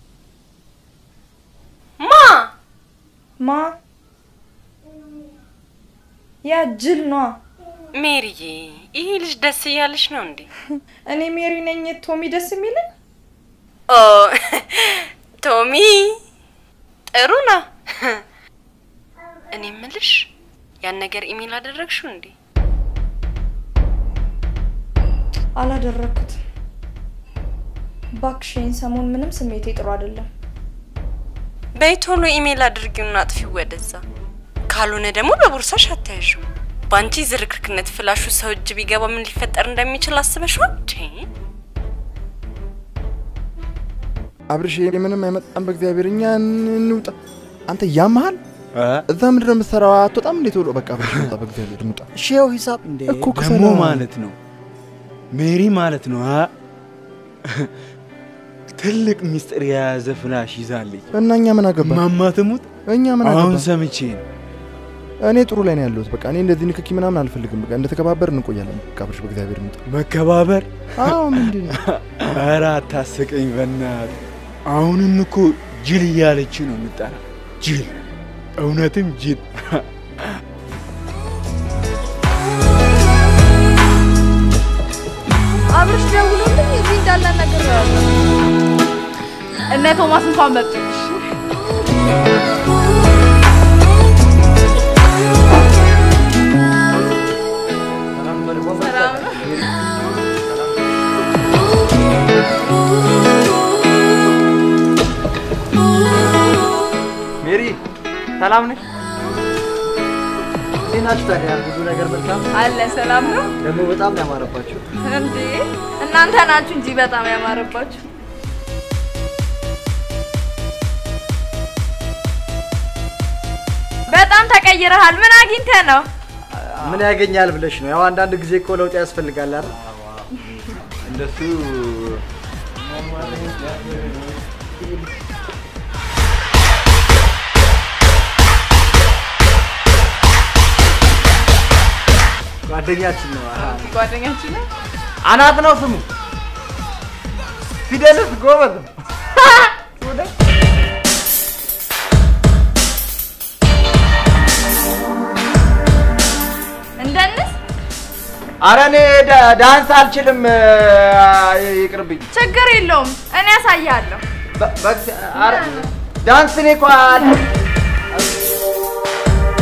ማ ማ ያ ጅል ነዋ። ሜሪዬ፣ ይሄ ልጅ ደስ እያለሽ ነው እንዴ? እኔ ሜሪ ነኝ ቶሚ ደስ የሚለኝ? ኦ ቶሚ ጥሩ ነው። እኔ ምልሽ ያን ነገር ኢሜል አደረግሽው እንዴ? አላደረኩትም። ባክሽን ሰሞን ምንም ስሜቴ ጥሩ አይደለም። በይ ቶሎ ኢሜል አድርጊውና አጥፊው ወደዛ። ካልሆነ ደግሞ በቦርሳሽ አታያዥው። በአንቺ ዝርክርክነት ፍላሹ ሰው እጅ ቢገባ ምን ሊፈጠር እንደሚችል አስበሽዋል? ቼ አብርሽ ምንም አይመጣም። በእግዚአብሔር እኛ እንውጣ። አንተ ያመሃል። እዛ ምንድን ነው የምትሰራው? አትወጣም እንዴ ቶሎ? በቃ አብርሽ እንውጣ፣ በእግዚአብሔር እንውጣ። እሺ ይኸው ሂሳብ እንዴ እኮ ደግሞ ክፈላ። ማለት ነው ሜሪ ማለት ነው አ ትልቅ ሚስጥር የያዘ ፍላሽ ይዛለች። እና እኛ ምን አገባ? ማማ ትሙት እኛ ምን አሁን አገባ? ሰምቼ ነው። እኔ ጥሩ ላይ ነው ያለሁት። በቃ እኔ እንደዚህ ንክኪ ምናምን አልፈልግም። በቃ እንደተከባበር እንቆያለን። በቃ አብርሽ በእግዚአብሔር እንውጣ። መከባበር አዎ ምንድን ነው? ኧረ አታስቀኝ በናት። አሁንም እኮ ጅል እያለች ነው የምጠራ። ጅል እውነትም ጅል። አብርሽ ደውሎልኝ እዚህ እንዳለ ነገር እነ ቶማስ እንኳን መጡልሽ። ሰላም ነው? ሜሪ ሰላም ነሽ? እንዴት ናችሁ ታዲያ? ብዙ ነገር መልካም አለ ሰላም ነው ደግሞ በጣም ነው ያማረባችሁ። እንዴ? እናንተ ናችሁ እንጂ በጣም ያማረባችሁ። በጣም ተቀይረሃል። ምን አግኝተህ ነው? ምን ያገኛል ብለሽ ነው? ያው አንዳንድ ጊዜ እኮ ለውጥ ያስፈልጋል አይደል? እንደሱ ጓደኛችን ነው። አሃ። ጓደኛችን ነው። አናት ነው ስሙ። ፊደልስ ጎበዝ ነው። እንደንስ አረ እኔ ዳ- ዳንስ አልችልም፣ ይቅርብኝ። ችግር የለውም እኔ ያሳያለሁ። በ- በእግዚአ- አረ ዳንስ እኔ እኮ አል-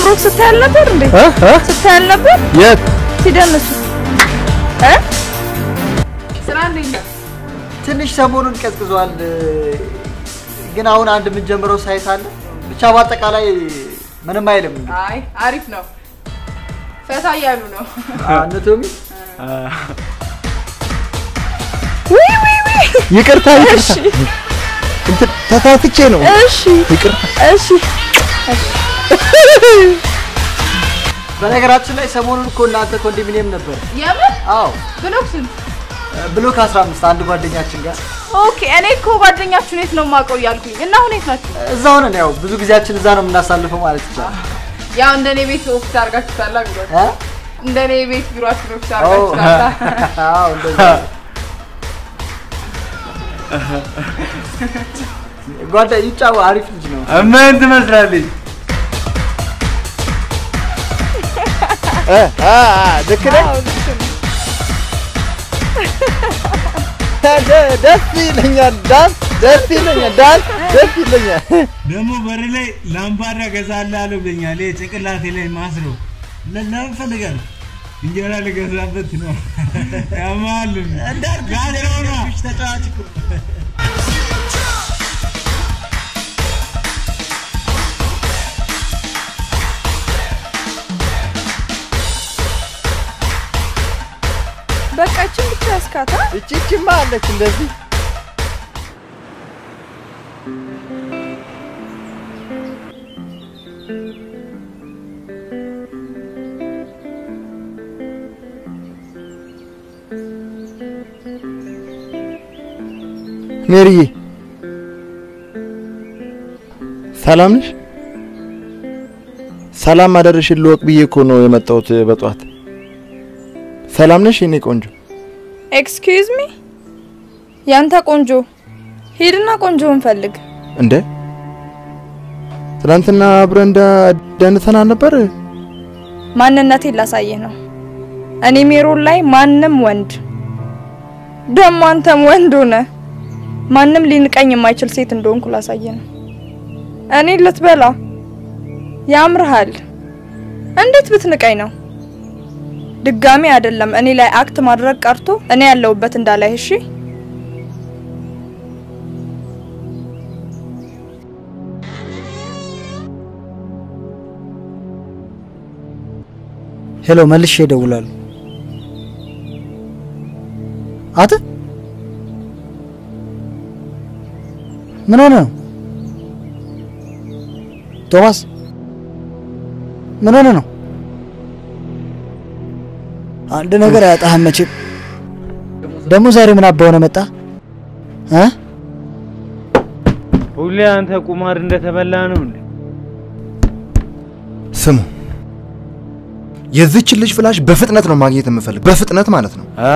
ብሩክ ስታይ አልነበር እንዴ? እ? እ? ስታይ አልነበር? የት ሲደንሱ እ? ስራ እንዴት ነው? ትንሽ ሰሞኑን ቀዝቅዟል፣ ግን አሁን አንድ የምንጀምረው ሳይት አለ። ብቻ በአጠቃላይ ምንም አይልም። አይ አሪፍ ነው። ፈታ እያሉ ነው። አነቶሚ ውይ ውይ ውይ ይቅርታ እሺ ይቅርታ እንትን ተሳስቼ ነው እሺ ይቅርታ እሺ በነገራችን ላይ ሰሞኑን እኮ እናንተ ኮንዶሚኒየም ነበር። የምን አዎ ብሎክ ስንት? ብሎክ 15 አንድ ጓደኛችን ጋር ኦኬ እኔ እኮ ጓደኛችሁን የት ነው የማውቀው እያልኩኝ እና አሁን የት ናችሁ? እዛ ሆነን ያው ብዙ ጊዜያችን እዛ ነው የምናሳልፈው ማለት ይቻላል። ያው እንደ እኔ ቤት ኦፊስ አድርጋችሁታል ቢሮ እ? እንደ እኔ ቤት ቢሮአችሁን ኦፊስ አዎ አድርጋችሁታል። አዎ እንደዛ ጓዳ ይጫው አሪፍ ልጅ ነው። ምን ትመስላለች? እ፣ አ፣ አ፣ ልክ ነኝ ደ- ደስ ይለኛል ዳንስ ደስ ይለኛል ዳንስ ደስ ይለኛል ደግሞ በር ላይ ላምባዳ ገዛልሃለሁ ብለኛል። ይሄ ጭንቅላቴ ላይ ማስሮ ለ- ለምን ፈልጋለሁ? እንጀራ ልገዛበት ነው። ያማል እንዳልኩሽ ተጫዋች እኮ በቃ ይችን ብቻ ያስካታ እቺ እቺማ አለች እንደዚህ ሜሪዬ ሰላም ነሽ? ሰላም አደረሽን ልወቅ ብዬ እኮ ነው የመጣሁት በጠዋት። ሰላም ነሽ የኔ ቆንጆ? ኤክስኪውዝ ሚ ያንተ ቆንጆ ሂድና ቆንጆውን ፈልግ እንደ ትናንትና አብረን እንዳ- ደንሰን አልነበር? ማንነቴን ላሳየህ ነው እኔ ሜሮን ላይ ማንም ወንድ ደግሞ አንተም ወንድ ሆነ ማንም ሊንቀኝ የማይችል ሴት እንደሆንኩ ላሳየህ ነው እኔ ልትበላ ያምርሃል እንዴት ብትንቀኝ ነው ድጋሚ አይደለም እኔ ላይ አክት ማድረግ ቀርቶ እኔ ያለሁበት እንዳላይ እሺ ሄሎ መልሼ እደውላለሁ። አተ ምን ሆነ ነው? ቶማስ ምን ሆነ ነው? አንድ ነገር አያጣህም መቼም። ደግሞ ዛሬ ምን አባ ሆነ መጣ እ ሁሌ አንተ ቁማር እንደተበላ ነው እንዴ? ስሙ የዚችን ልጅ ፍላሽ በፍጥነት ነው ማግኘት የምፈልግ፣ በፍጥነት ማለት ነው። አ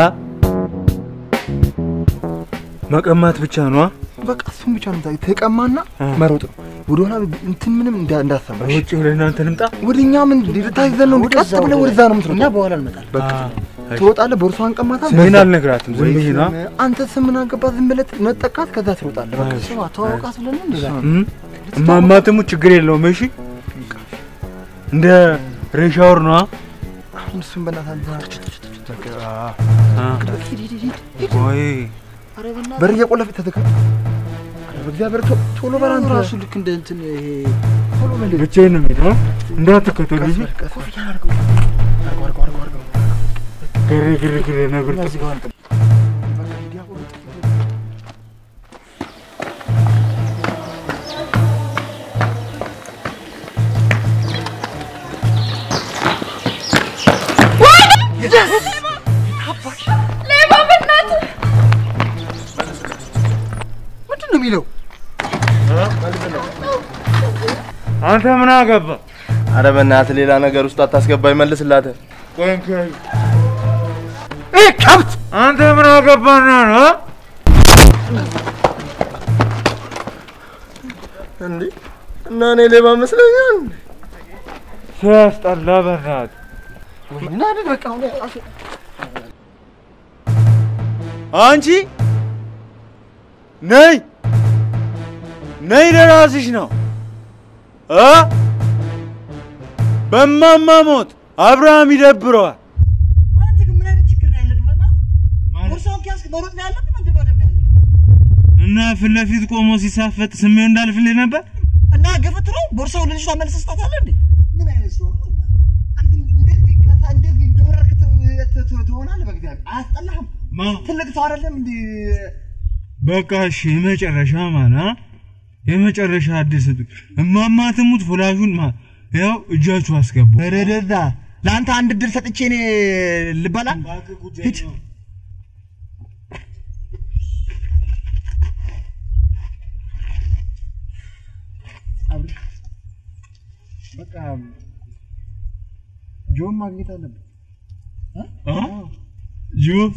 መቀማት ብቻ ነው። በቃ እሱም ብቻ ነው የምታውቂው። ተቀማና መሮጥ ነው። ወደኋላ እንትን ምንም እንዳ- እንዳትሰማሽ። ውጭ ወደ እናንተ ልምጣ። ወደ እኛ ምን ልታይዘን ነው? ቀጥ ብለህ ወደዛ ነው የምትሮጠው። እኛ በኋላ እንመጣለን። በቃ ትወጣለህ፣ ቦርሷን ቀማታ። ስሜን አልነግራትም፣ ዝም ብዬ ነዋ። አንተ ስም ምን አገባት? ዝም ብለህ ነጠቃት፣ ከዛ ትሮጣለህ። በቃ ስማ ተዋወቃት ብለን ነው እንደዛ እም? እማማ ትሙ ችግር የለውም። እሺ እንደ ሬሻወር ነዋ። አሁን እሱን በእናትህ ወይ በር እየቆለፈ ተተካ። በእግዚአብሔር ቶ- ቶሎ በል አንተ። ራሱ ልክ እንደ እንትን ይሄ ቶሎ በል ብቻዬን ነው የምሄደው። እንዳትከተሉ እሺ። ቀስ በል አድርገው፣ አድርገው፣ አድርገው፣ አድርገው፣ አድርገው። ግር ግር ግር ነብር እዚህ ጋር አንተ በቃ ዲያቆኑ ጥቂት ሌባ በእናትህ ምንድን ነው የሚለው? አንተ ምን አገባ? አረ በእናትህ ሌላ ነገር ውስጥ አታስገባ፣ ይመልስላት። ይህ ከብት አንተ ምን አገባና ነው? እንዴ እና እኔ ሌባ መስለኛል? ሲያስጠላ በእናትህ ምን አይነት በቃ አሁን ራሱ አንቺ ነይ ነይ፣ ለራስሽ ነው እ በማማ ሞት አብርሃም ይደብረዋል። አንተ ግን ምን አይነት ችግር ነው ያለብህ? በእናትህ ቦርሳውን ከያዝክ መሮጥ ነው ያለብህ? መደባደብ ነው ያለብህ? እና ፊት ለፊት ቆሞ ሲሳፈጥ ስሜው እንዳልፍልህ ነበር። እና ገፈት ነው ቦርሳውን ለልጅቷ መልሰህ ስጣታለህ እንዴ? ምን አይነት ሰው ነው? አንተ እንደዚህ ቀጣ እንደዚህ እንደወረድክ ት- ት- ት- ትሆናለህ። በእግዚአብሔር አያስጠላህም? ትልቅ ሰው አይደለም እንዴ? በቃ እሺ፣ የመጨረሻ ማና የመጨረሻ አዲስ እማማ ትሙት ፍላሹን ማ ያው እጃችሁ አስገቡ። ረደዳ ለአንተ አንድ እድል ሰጥቼ እኔ ልበላ ሂድ። አብርሽ፣ በቃ ጆን ማግኘት አለብን። ጆብ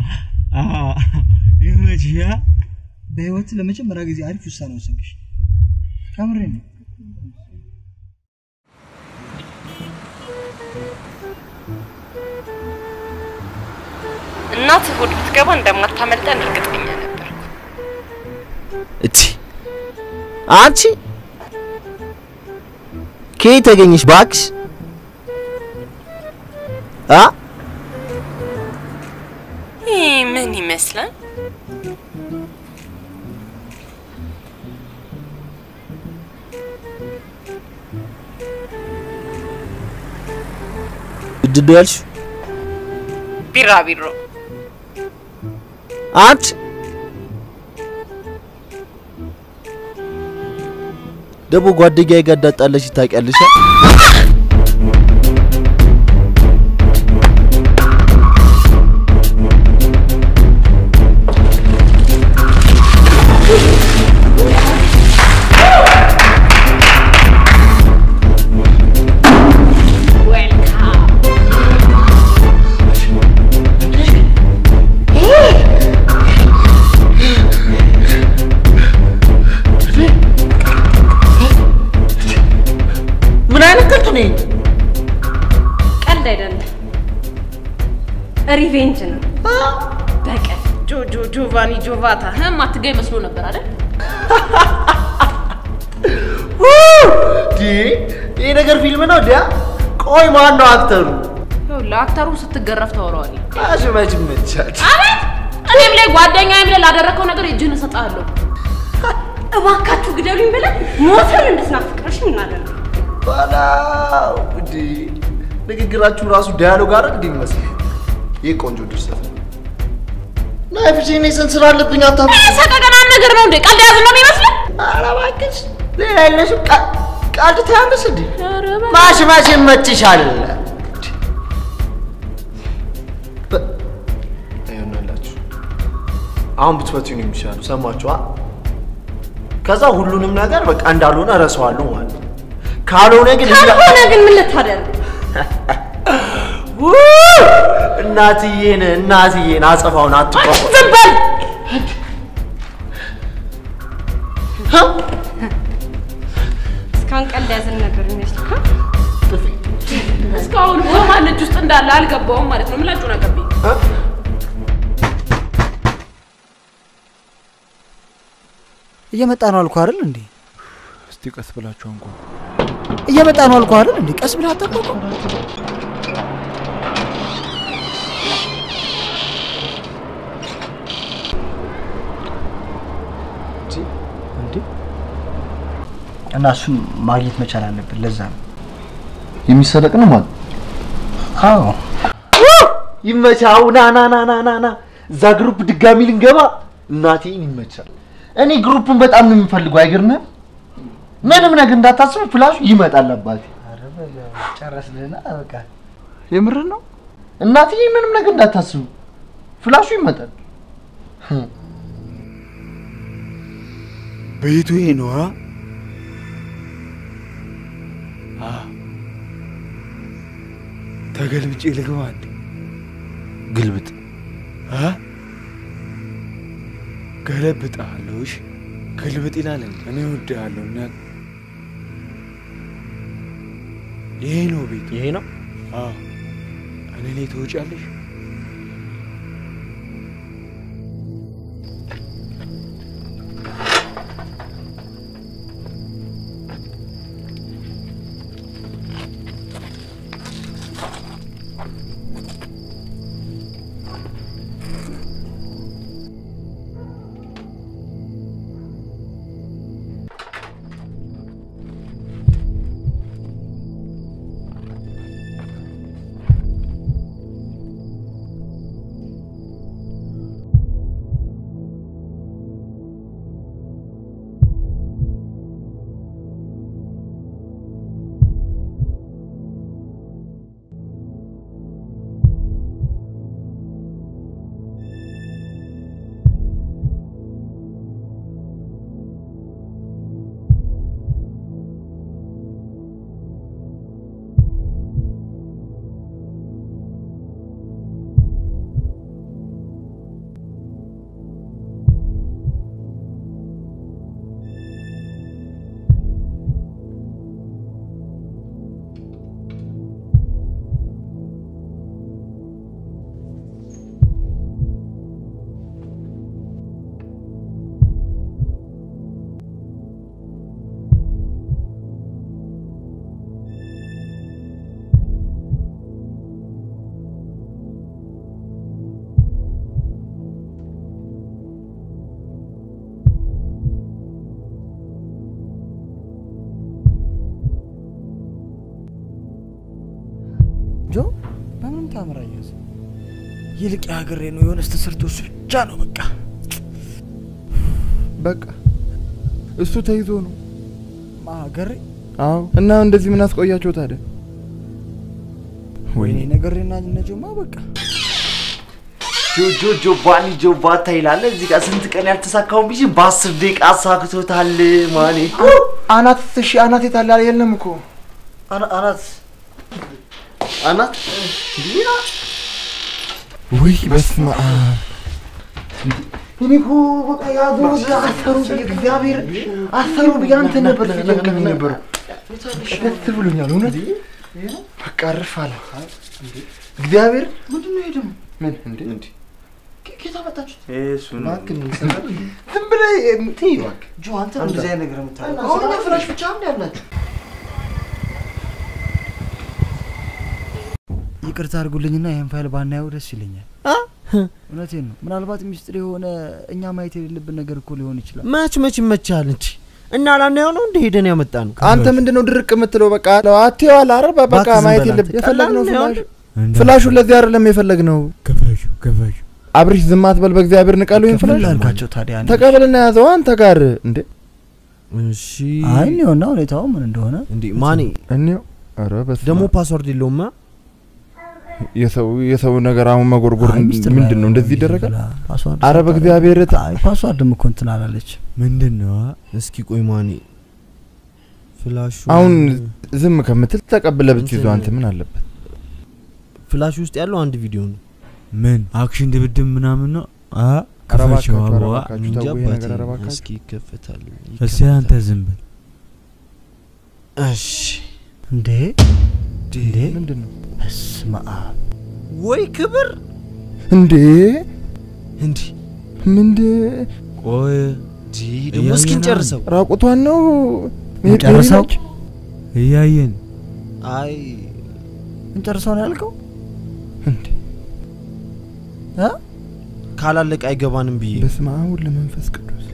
ይመችህ። በህይወት ለመጀመሪያ ጊዜ አሪፍ ውሳኔ ወሰንሽ። ከምሬ ነው። እናት ሆድ ብትገባ እንደማታመልጠን እርግጠኛ ነበር። እቲ አንቺ ከየት ተገኘሽ ባክሽ? አ ይህ ምን ይመስላል? ምንድን ነው ያልሽው? ቢራቢሮ አንቺ ደግሞ ጓደኛዬ ጋር እንዳጣለሽ ታውቂያለሽ? አ? ምን አይነት ቀልድ ነው? ቀልድ አይደለም፣ ሪቬንጅ ነው። በቀል ጆ ጆ ጆቫኒ ጆቫታ ህም አትገኝ መስሎ ነበር አይደል? ዲ ይሄ ነገር ፊልም ነው እንዴ? ቆይ ማን ነው አክተሩ? ይኸውልህ አክተሩን ስትገረፍ ታወራዋለህ። አሽ መች መቻል አቤት! እኔም ላይ ጓደኛዬም ላይ ላደረከው ነገር እጅህን እሰጥሃለሁ። እባካችሁ ግደሉኝ ብለን ሞተን እንድትናፍቅረሽ እናደርግ ባላው እንዲ ንግግራችሁ ራሱ ዳያሎግ አይደል እንዴ ይመስል ይህ ቆንጆ ድርሰት ነው። ናይፍሽ እኔ ስንት ስራ አለብኝ አታፍ ሰቀቀናም ነገር ነው እንዴ? ቀልድ ያዝ ነው የሚመስለው? ኧረ እባክሽ ሌላ የለሽም። ቃ- ቀልድ ታያለሽ እንዴ? ማሽ ማሽ ይመችሻል። በ- ይኸውላችሁ አሁን ብትፈቱኝ ነው የሚሻለው። ሰማችኋ? ከዛ ሁሉንም ነገር በቃ እንዳልሆነ እረሳዋለሁ ማለት ነው። ካልሆነ ግን ካልሆነ ግን ምን ልታደርግ? ውይ! እናትዬን እናትዬን አጸፋውን አትቆም። ዝም በል! እስካሁን ቀልድ ያዘን ነበር የሚመስልህ? እስካሁን በማን እጅ ውስጥ እንዳለ አልገባውም ማለት ነው። ምላጩ ነገርብኝ። እየመጣ ነው አልኩህ አይደል እንዴ? እስቲ ቀስ ብላችሁ አንኳ። እየመጣ ነው አልኩህ አይደል እንዴ? ቀስ ብለህ አታውቀው? እንዴ እና እሱን ማግኘት መቻል አለብን። ለዛ ነው የሚሰረቅ ነው ማለት አዎ ይመቻው። ና ና ና ና ና ና እዛ ግሩፕ ድጋሚ ልንገባ እናቴን ይመቻል። እኔ ግሩፑን በጣም ነው የምፈልገው። አይገርምህም? ምንም ነገር እንዳታስቡ፣ ፍላሹ ይመጣል አባቴ። ጨረስንና በቃ የምርህ ነው እናትዬ፣ ምንም ነገር እንዳታስቡ፣ ፍላሹ ይመጣል። ቤቱ ይሄ ነው አ አ ተገልብጬ ልግባ እንዴ? ግልብጥ አ ገለብጥሃለሁ። እሺ ግልብጥ ይላል እንዴ? እኔ እወድሃለሁ እና ይሄ ነው ቤቱ። ይሄ ነው አዎ። እኔ ላይ ትወጫለሽ? ጆ በምንም ታምር አያዝ ይልቅ የሀገሬ ነው የሆነ ስተሰርቶ እሱ ብቻ ነው በቃ በቃ እሱ ተይዞ ነው። ሀገሬ አዎ። እና እንደዚህ ምን አስቆያቸው ታዲያ? ወይኔ ነገሬና ነጆማ በቃ ጆጆ ጆባኒ ጆባታ ይላል። እዚህ ጋር ስንት ቀን ያልተሳካውን ቢሽ በአስር ደቂቃ አሳክቶታል። ማኔ አናት እሺ፣ አናት የታለ የለም እኮ አናት አናት ውይ በስመ አብ እኔ እኮ በቃ ያዙ አሰሩ እግዚአብሔር አሰሩ ብዬ አንተ ነበር ሲጨንቀኝ የነበረው ደስ ብሎኛል። እውነት በቃ እርፍ አለ እግዚአብሔር። ምንድን ነው ይሄ ደግሞ? ምን እንዴ እንዴ ከየት አመጣችሁት? እሱን እባክህ ምን ዝም ብለህ እንትን እባክህ ጆ አንተ አንድ እንደዚህ አይነት ነገር የምታደርገው አሁን እኛ ፍራሽ ብቻ ምን ያላችሁ ይቅርታ አድርጉልኝና ይህን ፋይል ባናየው ደስ ይለኛል። እውነቴን ነው። ምናልባት ሚስጥር የሆነ እኛ ማየት የሌለብን ነገር እኮ ሊሆን ይችላል። መች መች ይመቻል እንጂ እና ላናየው ነው እንደ ሄደን ያመጣ ነው። አንተ ምንድን ነው ድርቅ የምትለው? በቃ አትየዋል አረ በቃ እባክህ ዝም ማየት በል የለብ አንተ። የፈለግነው ቀላል ፍላሽ ነው። ፍላሹን ለዚህ አይደለም የፈለግነው። ክፈሹ ክፈሹ አብርሽ ዝም አትበል በእግዚአብሔር ንቀሉ። ይህን ክፍል ፍላሽ ላልኳቸው ታዲያ እኔ? ተቀበልና ያዘው አንተ ጋር እንዴ እሺ አይ እኔውና ሁኔታው ምን እንደሆነ እንዴ ማኔ እኔው ኧረ በስመ ደግሞ አብ። ፓስወርድ የለውማ። የሰው የሰው ነገር አሁን መጎርጎር አይ ሚስጥር ምንድን ነው? ላይ እንደዚህ ይደረጋል? ፓስዋርድ አረ ሰጥታ- በእግዚአብሔር ት- አይ ፓስዋርድም እኮ እንትን አላለች። ምንድን ነው እስኪ ቆይ ማኔ ፍላሹ አሁን ዝም ከምትል ተቀብለ ብትይዘው እንትን- አንተ ምን አለበት? ፍላሹ ውስጥ ያለው አንድ ቪዲዮ ነው። ምን አክሽን ድብድብ ምናምን ነው አ ኧረ ክፈችው እባካችሁ፣ ኧረ አበባ እባካችሁ እንጃ ተው ይሄ አባቴ፣ ነገር ኧረ እባካችሁ። እስኪ ይከፈታል። እስኪ አንተ ዝም በል እሺ እንዴ እንዴ ምንድን ነው በስመ አብ ወይ ክብር እንዴ እንዲ ምንድ ቆይ ዲ ደግሞ እስኪ እያየን እንጨርሰው። ራቁቷን ነው እንጨርሰው? ነች? እያየን አይ እንጨርሰው ነው ያልከው? እንዴ እ? ካላለቀ አይገባንም ብዬ በስመ አብ ወወልድ ወመንፈስ ቅዱስ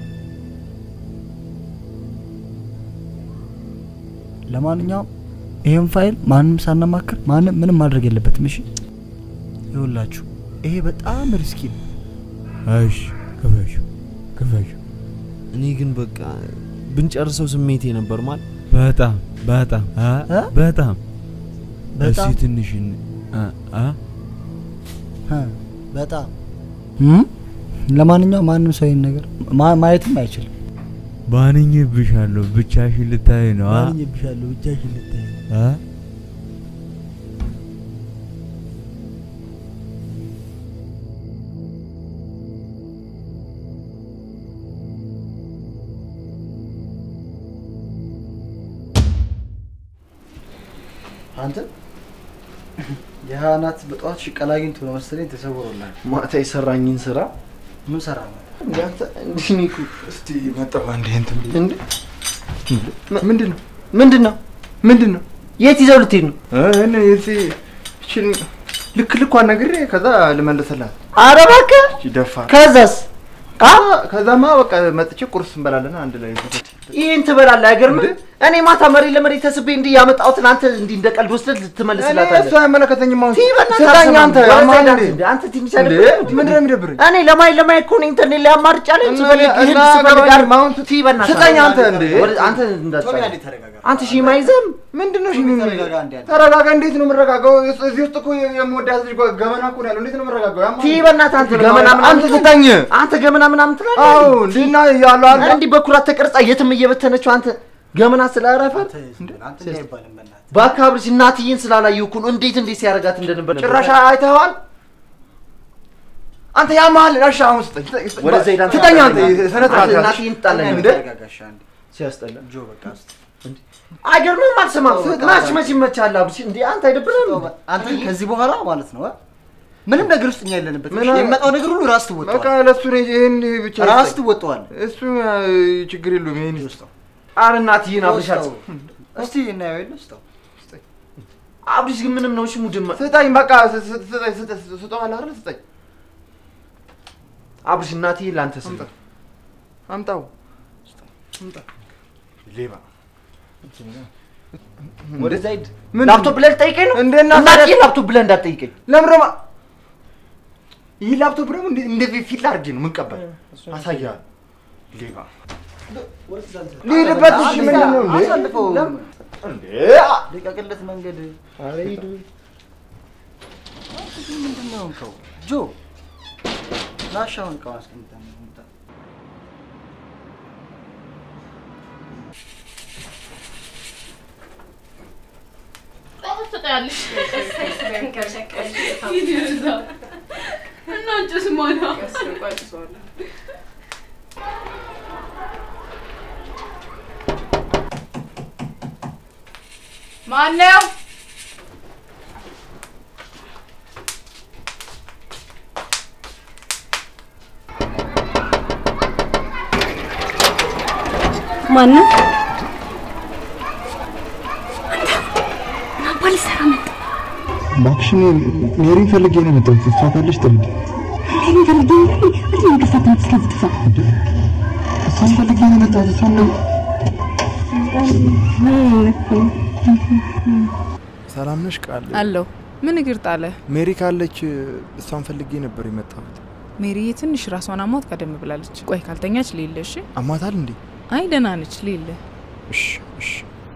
ለማንኛውም ይህን ፋይል ማንም ሳናማክር ማንም ምንም ማድረግ የለበትም። እሺ ይኸውላችሁ ይሄ በጣም ሪስኪ ነው። እሺ ክፈሹ ክፈሹ እኔ ግን በቃ ብንጨርሰው ስሜቴ ነበር ማለት በጣም በጣም አ እ? በጣም በጣም? እስኪ ትንሽ እን- አ አ እ፣ በጣም እም? ለማንኛውም ማንም ሰው ይህን ነገር ማ- ማየትም አይችልም። ባንኝብሻለሁ ብቻሽን ልታይ ነው አ ባንኝብሻለሁ ብቻሽን ልታይ አ አንተ የሀናት በጠዋት ሽቀላ አግኝቶ ነው መሰለኝ ተሰውሮላል። ማታ የሰራኝን ስራ ምን ሰራ ነው? እንዳንተ እንዲህ እኔ እኮ እስቲ መጣሁ አንዴ እንትን ብዬ። እንዴ ምንድን ነው ምንድን ነው ምንድን ነው የት ይዘው ልትሄድ ነው? እኔ እዚህ እችን ልክ ልኳን ነግሬ ከዛ ልመልስላት ኧረ እባክህ ደፋ ከዛስ ከዛማ በቃ መጥቼ ቁርስ እንበላለን አንድ ላይ ይህን ትበላለህ አይገርምም? እኔ ማታ መሬት ለመሬት ተስቤ እንዲህ ያመጣሁትን አንተ እንዲህ እንደ ቀልድ ወስደህ እኔ ትመልስላታለህ። እሱ አይመለከተኝም አሁን ቲ በእናትህ ስጠኝ አትሰማም። አንተ ወደዛ ያማል ሄዳት እንዴ? እንዴ? አንተ ትንሽ እንዴ? አይደብርም? ምንድን ነው የሚደብረኝ? እኔ ለማየት ለማየት እኮ ነው ኢንተርኔት ላይ አማርጫለሁ። እና- ስፈልግ እና- ይህን እና ስፈልግ ገባኝ። አር- አሁን ቲ በእናትህ ስጠኝ አንተ እንዴ? ወደ- አንተ እንዳትጠጋ። ቶሚ አንዴ ተረጋጋ። አንተ ሺህ ማይዘም ምንድን ነው እሺ? ተረጋጋ አንዴ አንዴ። ተረጋጋ። እንዴት ነው የምረጋጋው? እስ- እዚህ ውስጥ እኮ የምወዳት ልጅ እኮ ገመና እኮ ነው ያለው። እንዴት ነው የምረጋጋው? ያማል። ቲ በእናትህ አንተ ገመና ምናምን አንተ ስጠኝ። አንተ ገመና ምናምን ትላለህ። አዎ እንዲና ያለው አለ እንዲህ በኩራት ተቀርጻ የትም እየበተነችው አንተ ገመና ስላረፈ አንተ እንዲህ አይባልም በእናትህ። በአካባቢ እናትዬን ስላላየሁ እኮ ነው እንዴት እንዴት ሲያደርጋት እንደነበር ጭራሽ አይተኸዋል? አንተ ያማል። እሺ አሁን ስጠኝ። ስጠኝ፣ ስጠኝ። ወደዛ ሄዳ ስጠኝ አንተ ስነ ስርዓት ያዝ። እናትዬን ትጣላለህ እንዴ? ተረጋጋ እሺ አንዴ። ሲያስጠላ ጆ በቃ እስቲ አይገርምም? አልሰማም። መች መች ይመቻል አብርሽ። እንዴ አንተ አይደብርም? አንተ ከዚህ በኋላ ማለት ነው እ? ምንም ነገር ውስጥ እኛ የለንበት። ምን- የሚመጣው ነገር ሁሉ ራስ በቃ ትወጣዋል። ለእሱ ነው ይሄን ብቻ ራስ ስጠኝ። ትወጣዋል። እሱ አ፣ ችግር የለውም። ይሄን ውስጠው ኧረ እናትዬን አብርሽ አልሰ እስቲ እናየው የለ ውስጠው አብርሽ ግን ምንም ነው። እሺ ሙድማ ስጠኝ። በቃ ስ- ስ- ስጠኝ። ስጠኝ። ስጠዋል አይደል? ስጠኝ። አብርሽ እናትዬን ለአንተ ስጠ። አምጣው። አምጣ። ሌባ ወደዛ ሂድ። ላፕቶፕ ብለህ ልጠይቀኝ ነው? እንደና እናቴ ላፕቶፕ ብለህ እንዳትጠይቀኝ። ለምን ደግሞ ይህ ላፕቶፕ ደግሞ እንደ- እንደ ፊት ላድርጌ ነው የምንቀበል። አሳያለሁ። ሌባ ልሂድበት። እሺ ምንድን ነው እንዴ? አሳልፈው። ለምን? እንዴ ልቀቅለት መንገድ። ኧረ ሂድ። ምንድን ነው የሆንከው? ጆ ላሻውን እቃውን አስቀምጠን እንምጣ። ትጠያለሽ እና እንጭስ ማና ማነው? ማነው? ናባል ሰራ መጣ። እባክሽ እኔ ሜሪን ፈልጌ ነው የመጣሁት። እሷ ካለች ጥሪልኝ። ሜሪን ፈልጌ ነው እንዴ? እንቅልፋት ስለዚህ ጥፋ እሷን ፈልጌ ነው የመጣሁት። እሷን ነው ሰላም ነሽ ቃል? አለሁ። ምን እግር ጣለ? ሜሪ ካለች እሷን ፈልጌ ነበር የመጣሁት። ሜሪዬ ትንሽ ራሷን አሟት ቀደም ብላለች። ቆይ ካልተኛች ሌለ። እሺ። አሟታል እንዴ? አይ ደህና ነች። ሌለ። እሺ እሺ።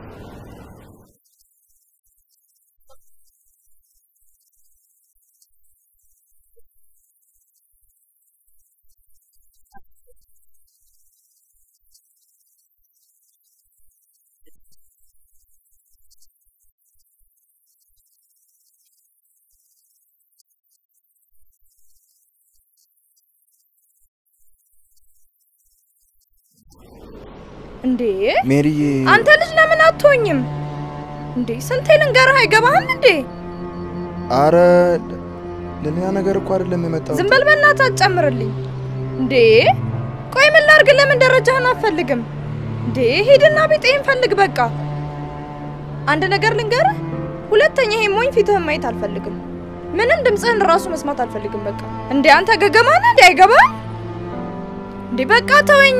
እንዴ ሜሪዬ አንተ ልጅ ለምን አትሆኝም እንዴ? ስንቴ ልንገርህ አይገባህም እንዴ? አረ ለሌላ ነገር እኮ አይደለም የመጣሁት። ዝም በል በእናትህ አትጨምርልኝ እንዴ። ቆይ ምን ላድርግ? ለምን ደረጃህን አትፈልግም እንዴ? ሂድና ቢጤን ፈልግ በቃ። አንድ ነገር ልንገርህ፣ ሁለተኛ ይሄ ሞኝ ፊትህን ማየት አልፈልግም። ምንም ድምፅህን ራሱ መስማት አልፈልግም። በቃ እንዴ አንተ ገገማ ነህ እንዴ? አይገባህም እንዴ? በቃ ተወኝ።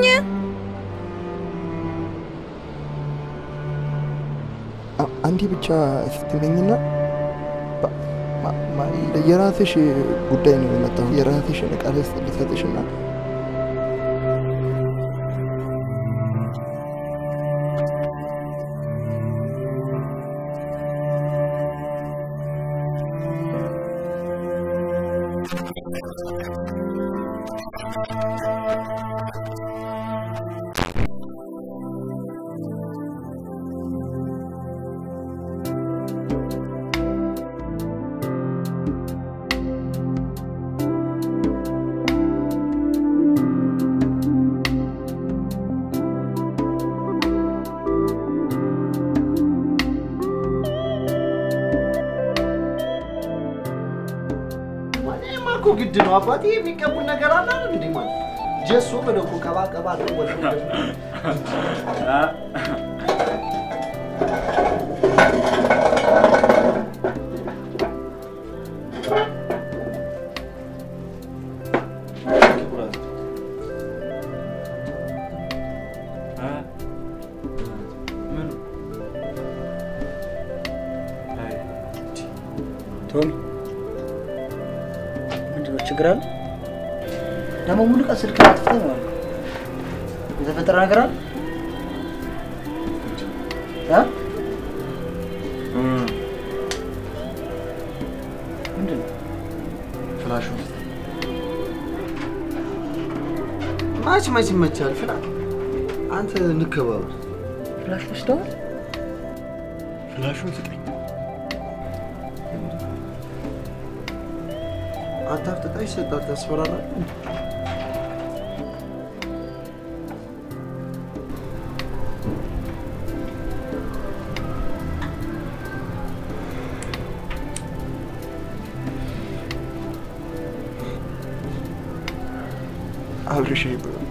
አ- አንዴ ብቻ ስትመኝና በ- ማ- ማ- የራስሽ ጉዳይ ነው የመጣሁት። የራስሽን ቃል ልሰጥሽና እኔማ እኮ ግድ ነው አባቴ። የሚቀቡን ነገር አለ አይደል እንዴ ማለት ጀሶ ብለው እኮ ቀባ ቀባ አድርገው ወደ ቶሚ ምንድን ነው ችግር አለ? ደግሞ ሙሉ ቀን ስልክ አጥፍተህ ነው ያለው። የተፈጠረ ነገር አለ? እ? ምንድን ነው? ፍላሹ ማች ማች ይመቻል። ፍላ አንተ እንከባበር። ፍላሽ ወስደዋል? ፍላሹን ስጠኝ። አታፍጥጣሽ ሰጣት ያስፈራራል። አብርሽ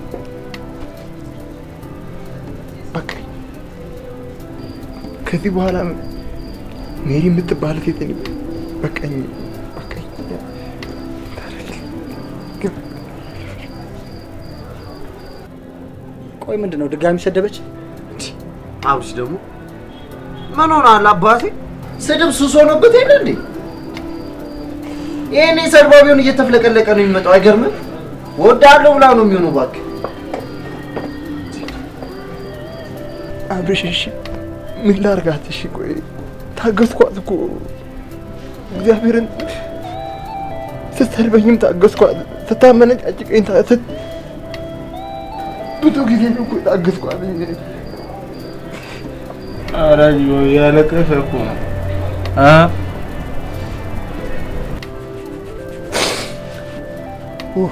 በቃ ከዚህ በኋላ ሜሪ የምትባል ሴት እኔ በቃኝ በቃኝ። ቆይ ምንድን ነው ድጋሚ ሰደበች? አብርሽ ደግሞ ምን ሆናል አባቴ? ስድብ ሱስ ሆኖበት የለ እንዴ? ይሄኔ ሰርባቢውን እየተፍለቀለቀ ነው የሚመጣው። አይገርምም? ወዳለሁ ብላ ነው የሚሆነው። እባክህ አብርሽ፣ እሺ ምን ላርጋት? እሺ ቆይ ታገስኳት እኮ እግዚአብሔርን ስትሰድበኝም ታገስኳት፣ ስታመነጫጭቀኝ ታ- ስት- ብዙ ጊዜ ነው እኮ ታገስኳት። ኧረ ጆ ያለቀሰ እኮ ነው እ ኡፍ፣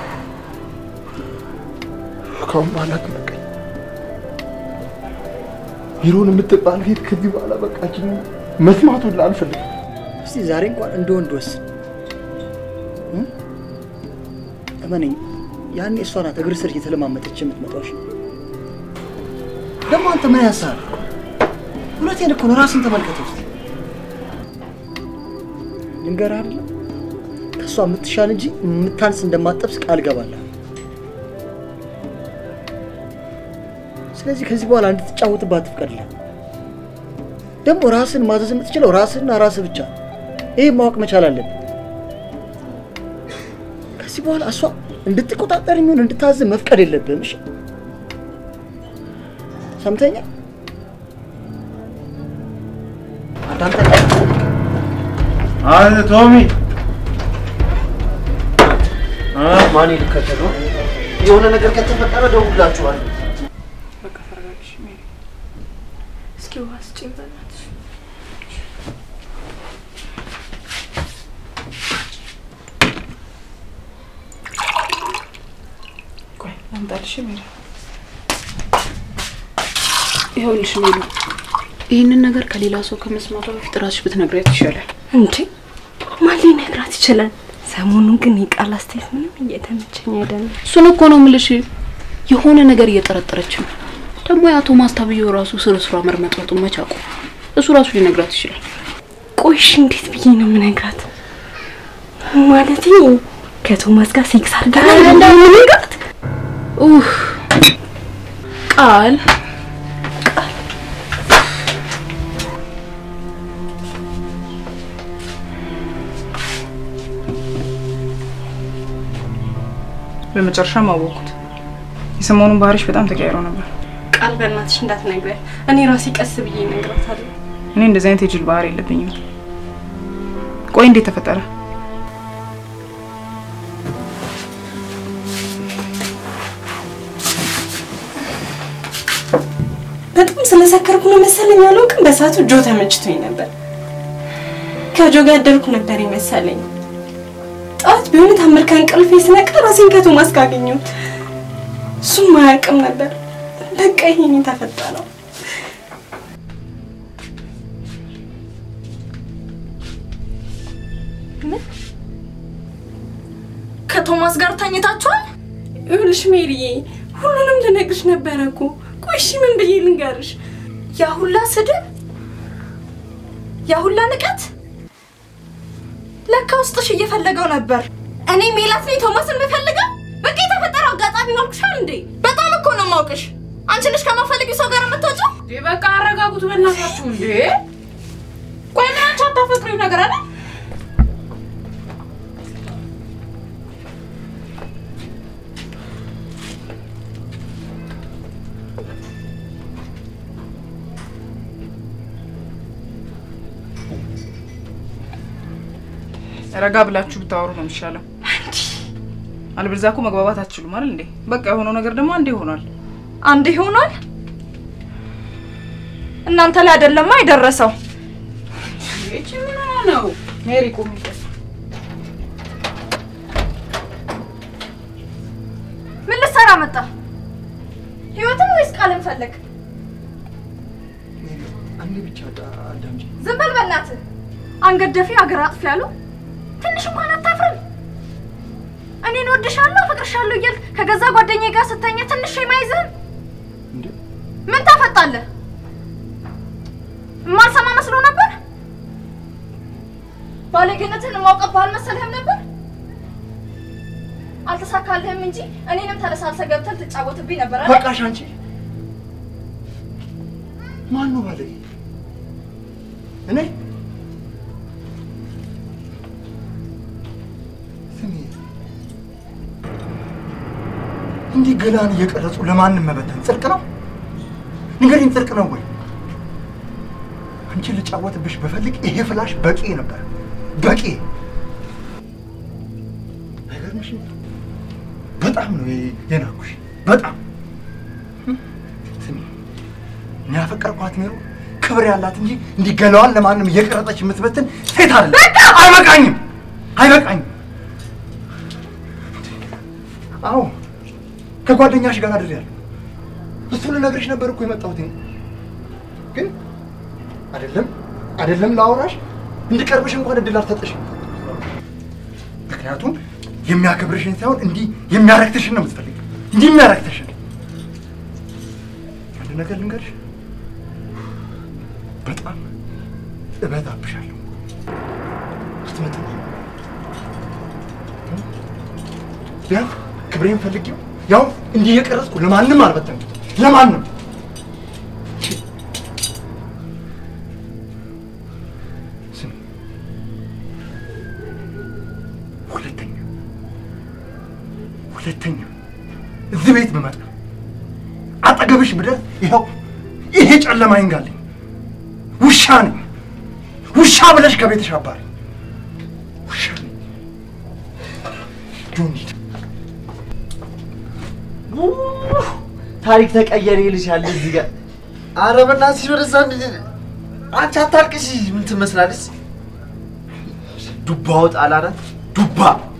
ካሁን በኋላ ትበቃኝ። ሂሩን የምትባል ሴት ከዚህ በኋላ በቃችን መስማቱን አልፈልግም። እስቲ ዛሬ እንኳን እንደ ወንድ ወስን። እም? እመነኝ፣ ያኔ እሷ ናት እግር ስር እየተለማመጠች የምትመጣው። እሺ? ደግሞ አንተ ምን ያሳል? እውነቴን እኮ ነው። ራስን ተመልከተው እስቲ። ልንገርህ አይደለ ከእሷ የምትሻል እንጂ የምታንስ እንደማጠብስ ቃል ገባለሁ። ስለዚህ ከዚህ በኋላ እንድትጫወትባት ትፍቀድልህ። ደግሞ ራስን ማዘዝ የምትችለው ራስህና ራስህ ብቻ። ይህ ማወቅ መቻል አለብን። ከዚህ በኋላ እሷ እንድትቆጣጠር የሚሆን እንድታዝ መፍቀድ የለብህም። እሺ ሰምተኛ አዳምጠኝ። አንተ ቶሚ ማን ልከተለው? የሆነ ነገር ከተፈጠረ ደውላችኋለሁ። በቃ ተረጋግሽ ሜሪ። እስኪ ውሃ ስጪኝ በእናትሽ። ቆይ ላምጣልሽ ሜሪ። ይኸውልሽ ሜሉ፣ ይህንን ነገር ከሌላ ሰው ከመስማቷ በፊት ራስሽ ብትነግሪያት ይሻላል። እንዴ ማን ሊነግራት ይችላል? ሰሞኑን ግን የቃል አስተያየት ምንም እየተመቸኝ አይደለም። እሱን እኮ ነው የምልሽ። የሆነ ነገር እየጠረጠረች ነው። ደግሞ የአቶ ማስታብየው ራሱ ስር ስሯ መርመጥመጡን መች አውቆ እሱ ራሱ ሊነግራት ይችላል። ቆይሽ እንዴት ብዬ ነው የምነግራት? ማለት ከቶማስ ጋር ሴክስ አድርጋ እንደምንነግራት ኡፍ ቃል በመጨረሻም አወቅኩት። የሰሞኑን ባህሪሽ በጣም ተቀያይሮ ነበር። ቃል በእናትሽ እንዳትነግሪያት። እኔ ራሴ ቀስ ብዬ እነግራታለሁ። እኔ እንደዚህ አይነት የጅል ባህሪ የለብኝም። ቆይ እንዴት ተፈጠረ? በጣም ስለሰከርኩ ነው መሰለኝ አላውቅም። በሰዓቱ ጆ ተመችቶኝ ነበር። ከጆ ጋር ያደርኩ ነበር ይመሰለኝ። ጠዋት ቢሆን ታምር ከእንቅልፌ ስነቃ ራሴን ከቶማስ ጋር አገኘሁት። እሱም አያውቅም ነበር። በቃ ይሄን የተፈጠረው ከቶማስ ጋር ተኝታችኋል? ይኸውልሽ ሜሪዬ፣ ሁሉንም ልነግርሽ ነበረ እኮ። ቆይ እሺ ምን ብዬ ልንገርሽ? ያ ሁላ ስድብ፣ ያ ሁላ ንቀት፣ ለካ ውስጥሽ እየፈለገው ነበር። እኔ ሜላት ነኝ ቶማስን የምፈልገው። በቃ የተፈጠረው አጋጣሚ ማልኩሻል እንዴ? በጣም እኮ ነው የማውቅሽ። አንቺ ልጅ ከማፈልጊው ሰው ጋር የምትወጪው? በቃ አረጋጉት በእናታችሁ። እንዴ ቆይ ምን አንቺ አታፈቅሪው ነገር አለ? ረጋ ብላችሁ ብታወሩ ነው የሚሻለው። አለበለዚያ እኮ መግባባት አትችሉም አይደል እንዴ? በቃ የሆነው ነገር ደግሞ አንዴ ሆኗል። አንድ ይሆናል። እናንተ ላይ አይደለማ የደረሰው። ይቺ ምን ሆና ነው? ሜሪ ቁሚ። ምን ልትሰራ መጣ? ህይወትን ወይስ ቃልን ፈለግ? አንዴ ብቻ አዳምጪ። ዝም በል በእናትህ። አንገት ደፊ አገር አጥፊ ያሉ ትንሽ እንኳን አታፍርም? እኔን ወድሻለሁ አፈቅርሻለሁ እያልክ ከገዛ ጓደኛዬ ጋር ስተኛ ትንሽ የማይዝህም ምን ታፈጣለህ? የማልሰማ መስሎ ነበር? ባለጌነትን የማውቀብህ አልመሰልህም ነበር? አልተሳካልህም እንጂ እኔንም ተለሳልሰህ ገብተህ ትጫወትብኝ ነበር አይደል? በቃሽ አንቺ። ማን ነው ባለጌ? እኔ ስሚ፣ እንዲህ ገላን እየቀረጹ ለማንም መበተን ጽድቅ ነው? ንገሪኝ፣ ጽድቅ ነው ወይ? አንቺን ልጫወትብሽ በፈልግ ይሄ ፍላሽ በቂ ነበር፣ በቂ። አይገርምሽም? በጣም ነው የናኩሽ፣ በጣም ስሚ፣ እኔ ያፈቀርኳት ሜሮ ክብር ያላት እንጂ እንዲህ ገላዋን ለማንም እየቀረጸች የምትበትን ሴት አለ። አይበቃኝም፣ አይበቃኝም። አዎ ከጓደኛሽ ጋር አድሬያለሁ። እሱን ልነግርሽ ነበር እኮ የመጣሁት እኔ። ግን አይደለም አይደለም ላወራሽ እንድቀርብሽ እንኳን እድል አልሰጠሽም። ምክንያቱም የሚያከብርሽን ሳይሆን እንዲህ የሚያረክትሽን ነው የምትፈልግ፣ እንዲህ የሚያረክትሽን። አንድ ነገር ልንገርሽ፣ በጣም እበዛብሻለሁ። አትመጥም። ቢያንስ ክብሬን ፈልጌው ያው እንዲህ የቀረጽኩ ለማንም አልበተንኩት፣ ለማንም ስሚ፣ ሁለተኛ ሁለተኛ እዚህ ቤት ብመጣ አጠገብሽ ብደርስ ይኸው ይሄ ጨለማ ይንጋልኝ። ውሻ ነኝ። ውሻ ብለሽ ከቤትሽ አባሪ። ውሻ ነኝ። ጆኒ ታሪክ ተቀየረ ይልሻል እዚህ ጋር። ኧረ በእናትሽ ወደዛ እንድ- አንቺ አታልቅሽ። ምን ትመስላለች? ዱባ ወጥ አላላት ዱባ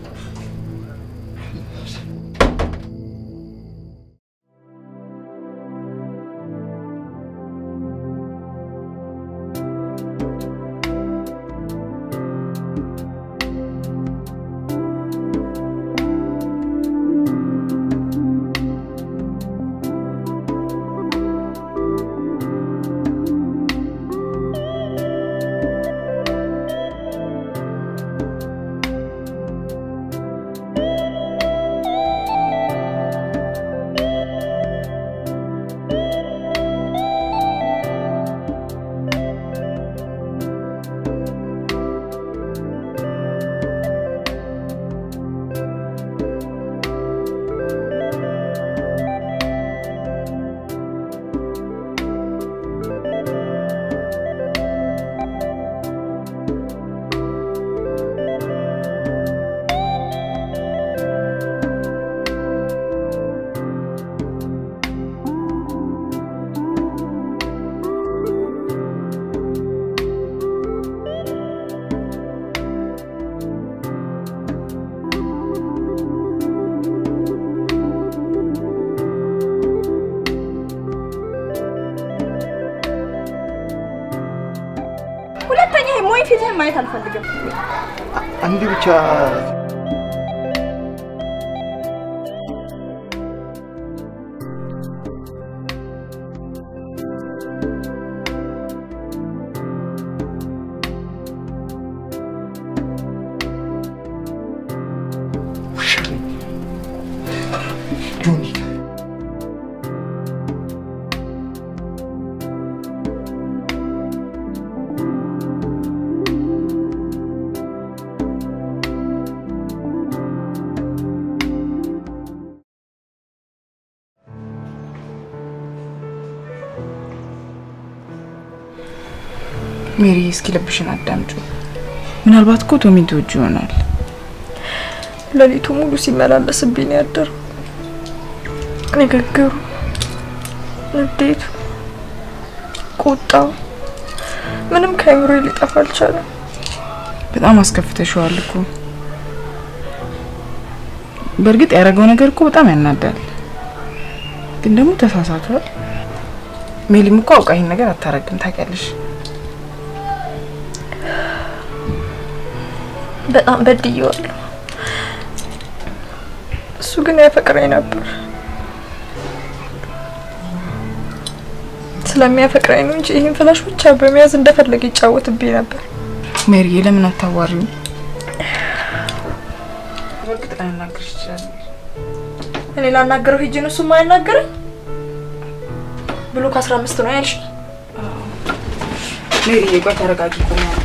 ሁለተኛ ይሄ ሞኝ ፊትህን ማየት አልፈልግም። አንድ ብቻ ውሻ ነኝ። ጆኒ ሜሪ፣ እስኪ ልብሽን አዳምጩ። ምናልባት እኮ ቶሚን ትወጂ ይሆናል። ሌሊቱ ሙሉ ሲመላለስብኝ ነው ያደረው። ንግግሩ፣ ንዴቱ፣ ቁጣው ምንም ከአይምሮ ሊጠፋ አልቻለም። በጣም አስከፍተሽዋል እኮ። በእርግጥ ያደረገው ነገር እኮ በጣም ያናዳል፣ ግን ደግሞ ተሳሳቷል። ሜሊም እኮ አውቃ ይህን ነገር አታረግም ታውቂያለሽ። በጣም በድዬዋለሁ። እሱ ግን ያፈቅረኝ ነበር። ስለሚያፈቅረኝ ነው እንጂ ይህን ፍላሽ ብቻ በመያዝ እንደፈለገ ይጫወትብኝ ነበር። ሜሪ ለምን አታዋሪው? በእርግጥ ላናግርሽ ይችላል። እኔ ላናገረው ሄጄ ነው እሱ የማያናግረኝ ብሎ ከአስራ አምስት ነው ያልሽ። ሜሪዬ ቆይ ተረጋጊ። ቆሚ አንዴ።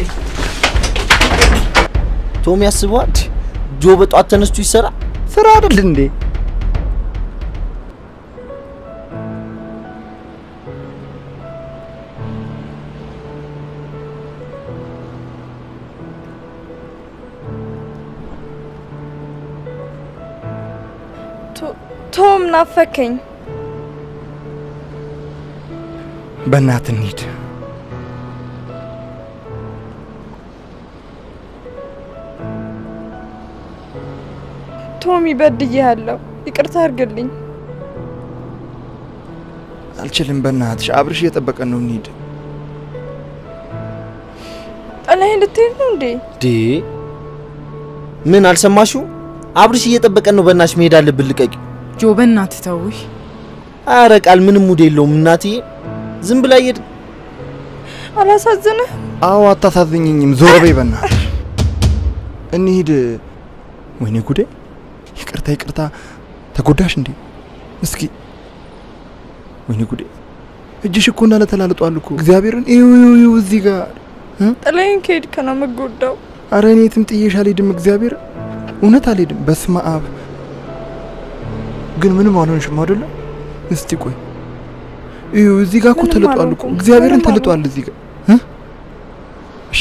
ቶም ያስበዋል። ጆ በጧት ተነስቶ ይሰራ ስራ አይደል እንዴ? ቶ- ቶም ናፈከኝ። በእናት እንሂድ። ቶሚ በድዬሃለሁ፣ ይቅርታ አድርግልኝ። አልችልም። በእናትሽ አብርሽ እየጠበቀን ነው። እንሂድ። ጥለኸኝ ልትሄድ ነው እንዴ? ዴ ምን አልሰማሽው? አብርሽ እየጠበቀን ነው። በእናትሽ መሄድ አለብን። ልቀቂ። ጆ በእናትህ ተውሽ። አረ ቃል ምንም ሙድ የለውም እናትዬ። ዝም ብላ እየድ አላሳዝንህ? አዎ አታሳዝኝኝም። ዞር በይ በእናትሽ። እንሂድ። ወይኔ ጉዴ! ይቅርታ ይቅርታ። ተጎዳሽ እንዴ? እስኪ ወይኔ ጉዴ! እጅሽ እኮ እንዳለ ተላልጧል እኮ እግዚአብሔርን። እዩ እዩ እዩ እዚህ ጋር ጥለኸኝ ከሄድክ ነው የምጎዳው። አረ እኔ የትም ጥዬሽ አልሄድም። እግዚአብሔር እውነት አልሄድም። በስመ አብ። ግን ምንም አልሆንሽም አይደለ? እስቲ ቆይ እዩ፣ እዚህ ጋር እኮ ምንም ተልጧል እኮ አልሆንኩም። እግዚአብሔርን ምንም ተልጧል እዚህ ጋር እ? እሺ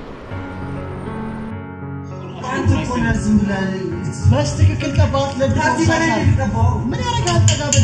በስትክክል ቀባት። ለድሮ ምን ያደርጋል? ጠጋ በል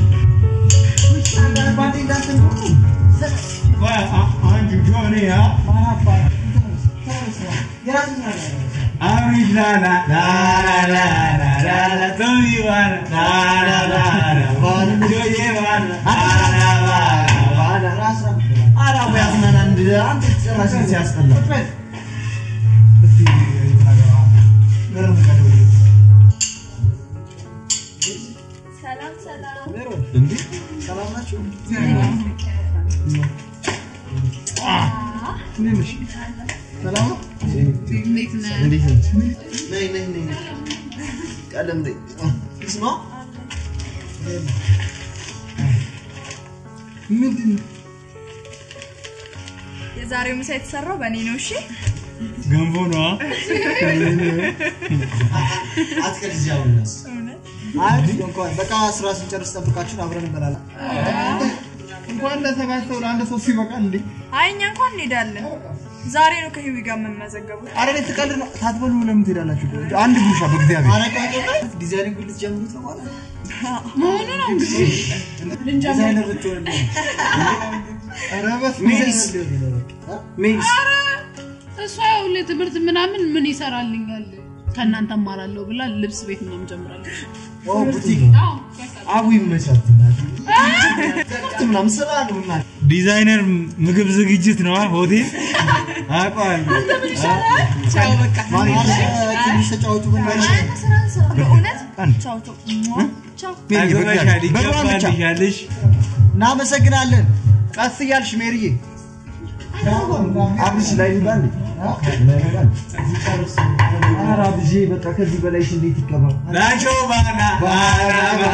ሰላም ሰላም። ሰላም ናችሁ? ሰላም ነው? እንዴት ነህ? እንዴት ነህ? ነይ ነይ ነይ ነይ። ቀደም ነይ። ስማ ምንድን ነው? የዛሬው ምሳ የተሰራው በእኔ ነው። እሺ ገንቦ ነዋ። አትቀልጂ አሁን እነሱ። አይ እንኳን በቃ ስራ ስንጨርስ ጠብቃችሁን አብረን እንበላለን። እንኳን ለሰባት ሰው ለአንድ ሰው ሲበቃል እንዴ? አይ እኛ እንኳን እንሄዳለን። ዛሬ ነው ከህዊ ጋር የምንመዘገቡት። አረ እኔ ትቀልድ ነው። ታትበሉ ለምን ትሄዳላችሁ? አንድ ጉርሻ በእግዚአብሔር። አረ ቆይ ቆይ ቆይ፣ ዲዛይኒንግ ልትጀምሩት ነው ማለት ነው? መሆኑ ነው እንግዲህ ልንጀምር ዲዛይነር ልትሆን ነው። ኧረ በስመ አብ ሜሪስ ዲዛይነር ሊሆን ነው። ሜሪስ እሷ ያው ለትምህርት ምናምን ምን ይሰራልኛል ከእናንተ እማራለሁ ብላ ልብስ ቤት ምናምን ጀምራለች። ኦ ቡቲክ አቡ ይመቻት እናቴ። ትምህርት ምናምን ስራ ነው እናቴ። ዲዛይነር ምግብ ዝግጅት ነዋ ሆቴል አውቀዋለሁ። ቻው በቃ ማሪ ትንሽ ተጫወቱ በእናትሽ። በእውነት አንድ ቻው ቻው ቻው ሜሪ አግበሻል፣ በእግሯ ብቻ። ይገባልሻልሽ። እናመሰግናለን። ቀስ እያልሽ ሜሪዬ። አብርሽ ላይ ይባል ኧረ አብርሽ በቃ ከዚህ በላይሽ እንዴት ይገባል? ናቸው ባና ባና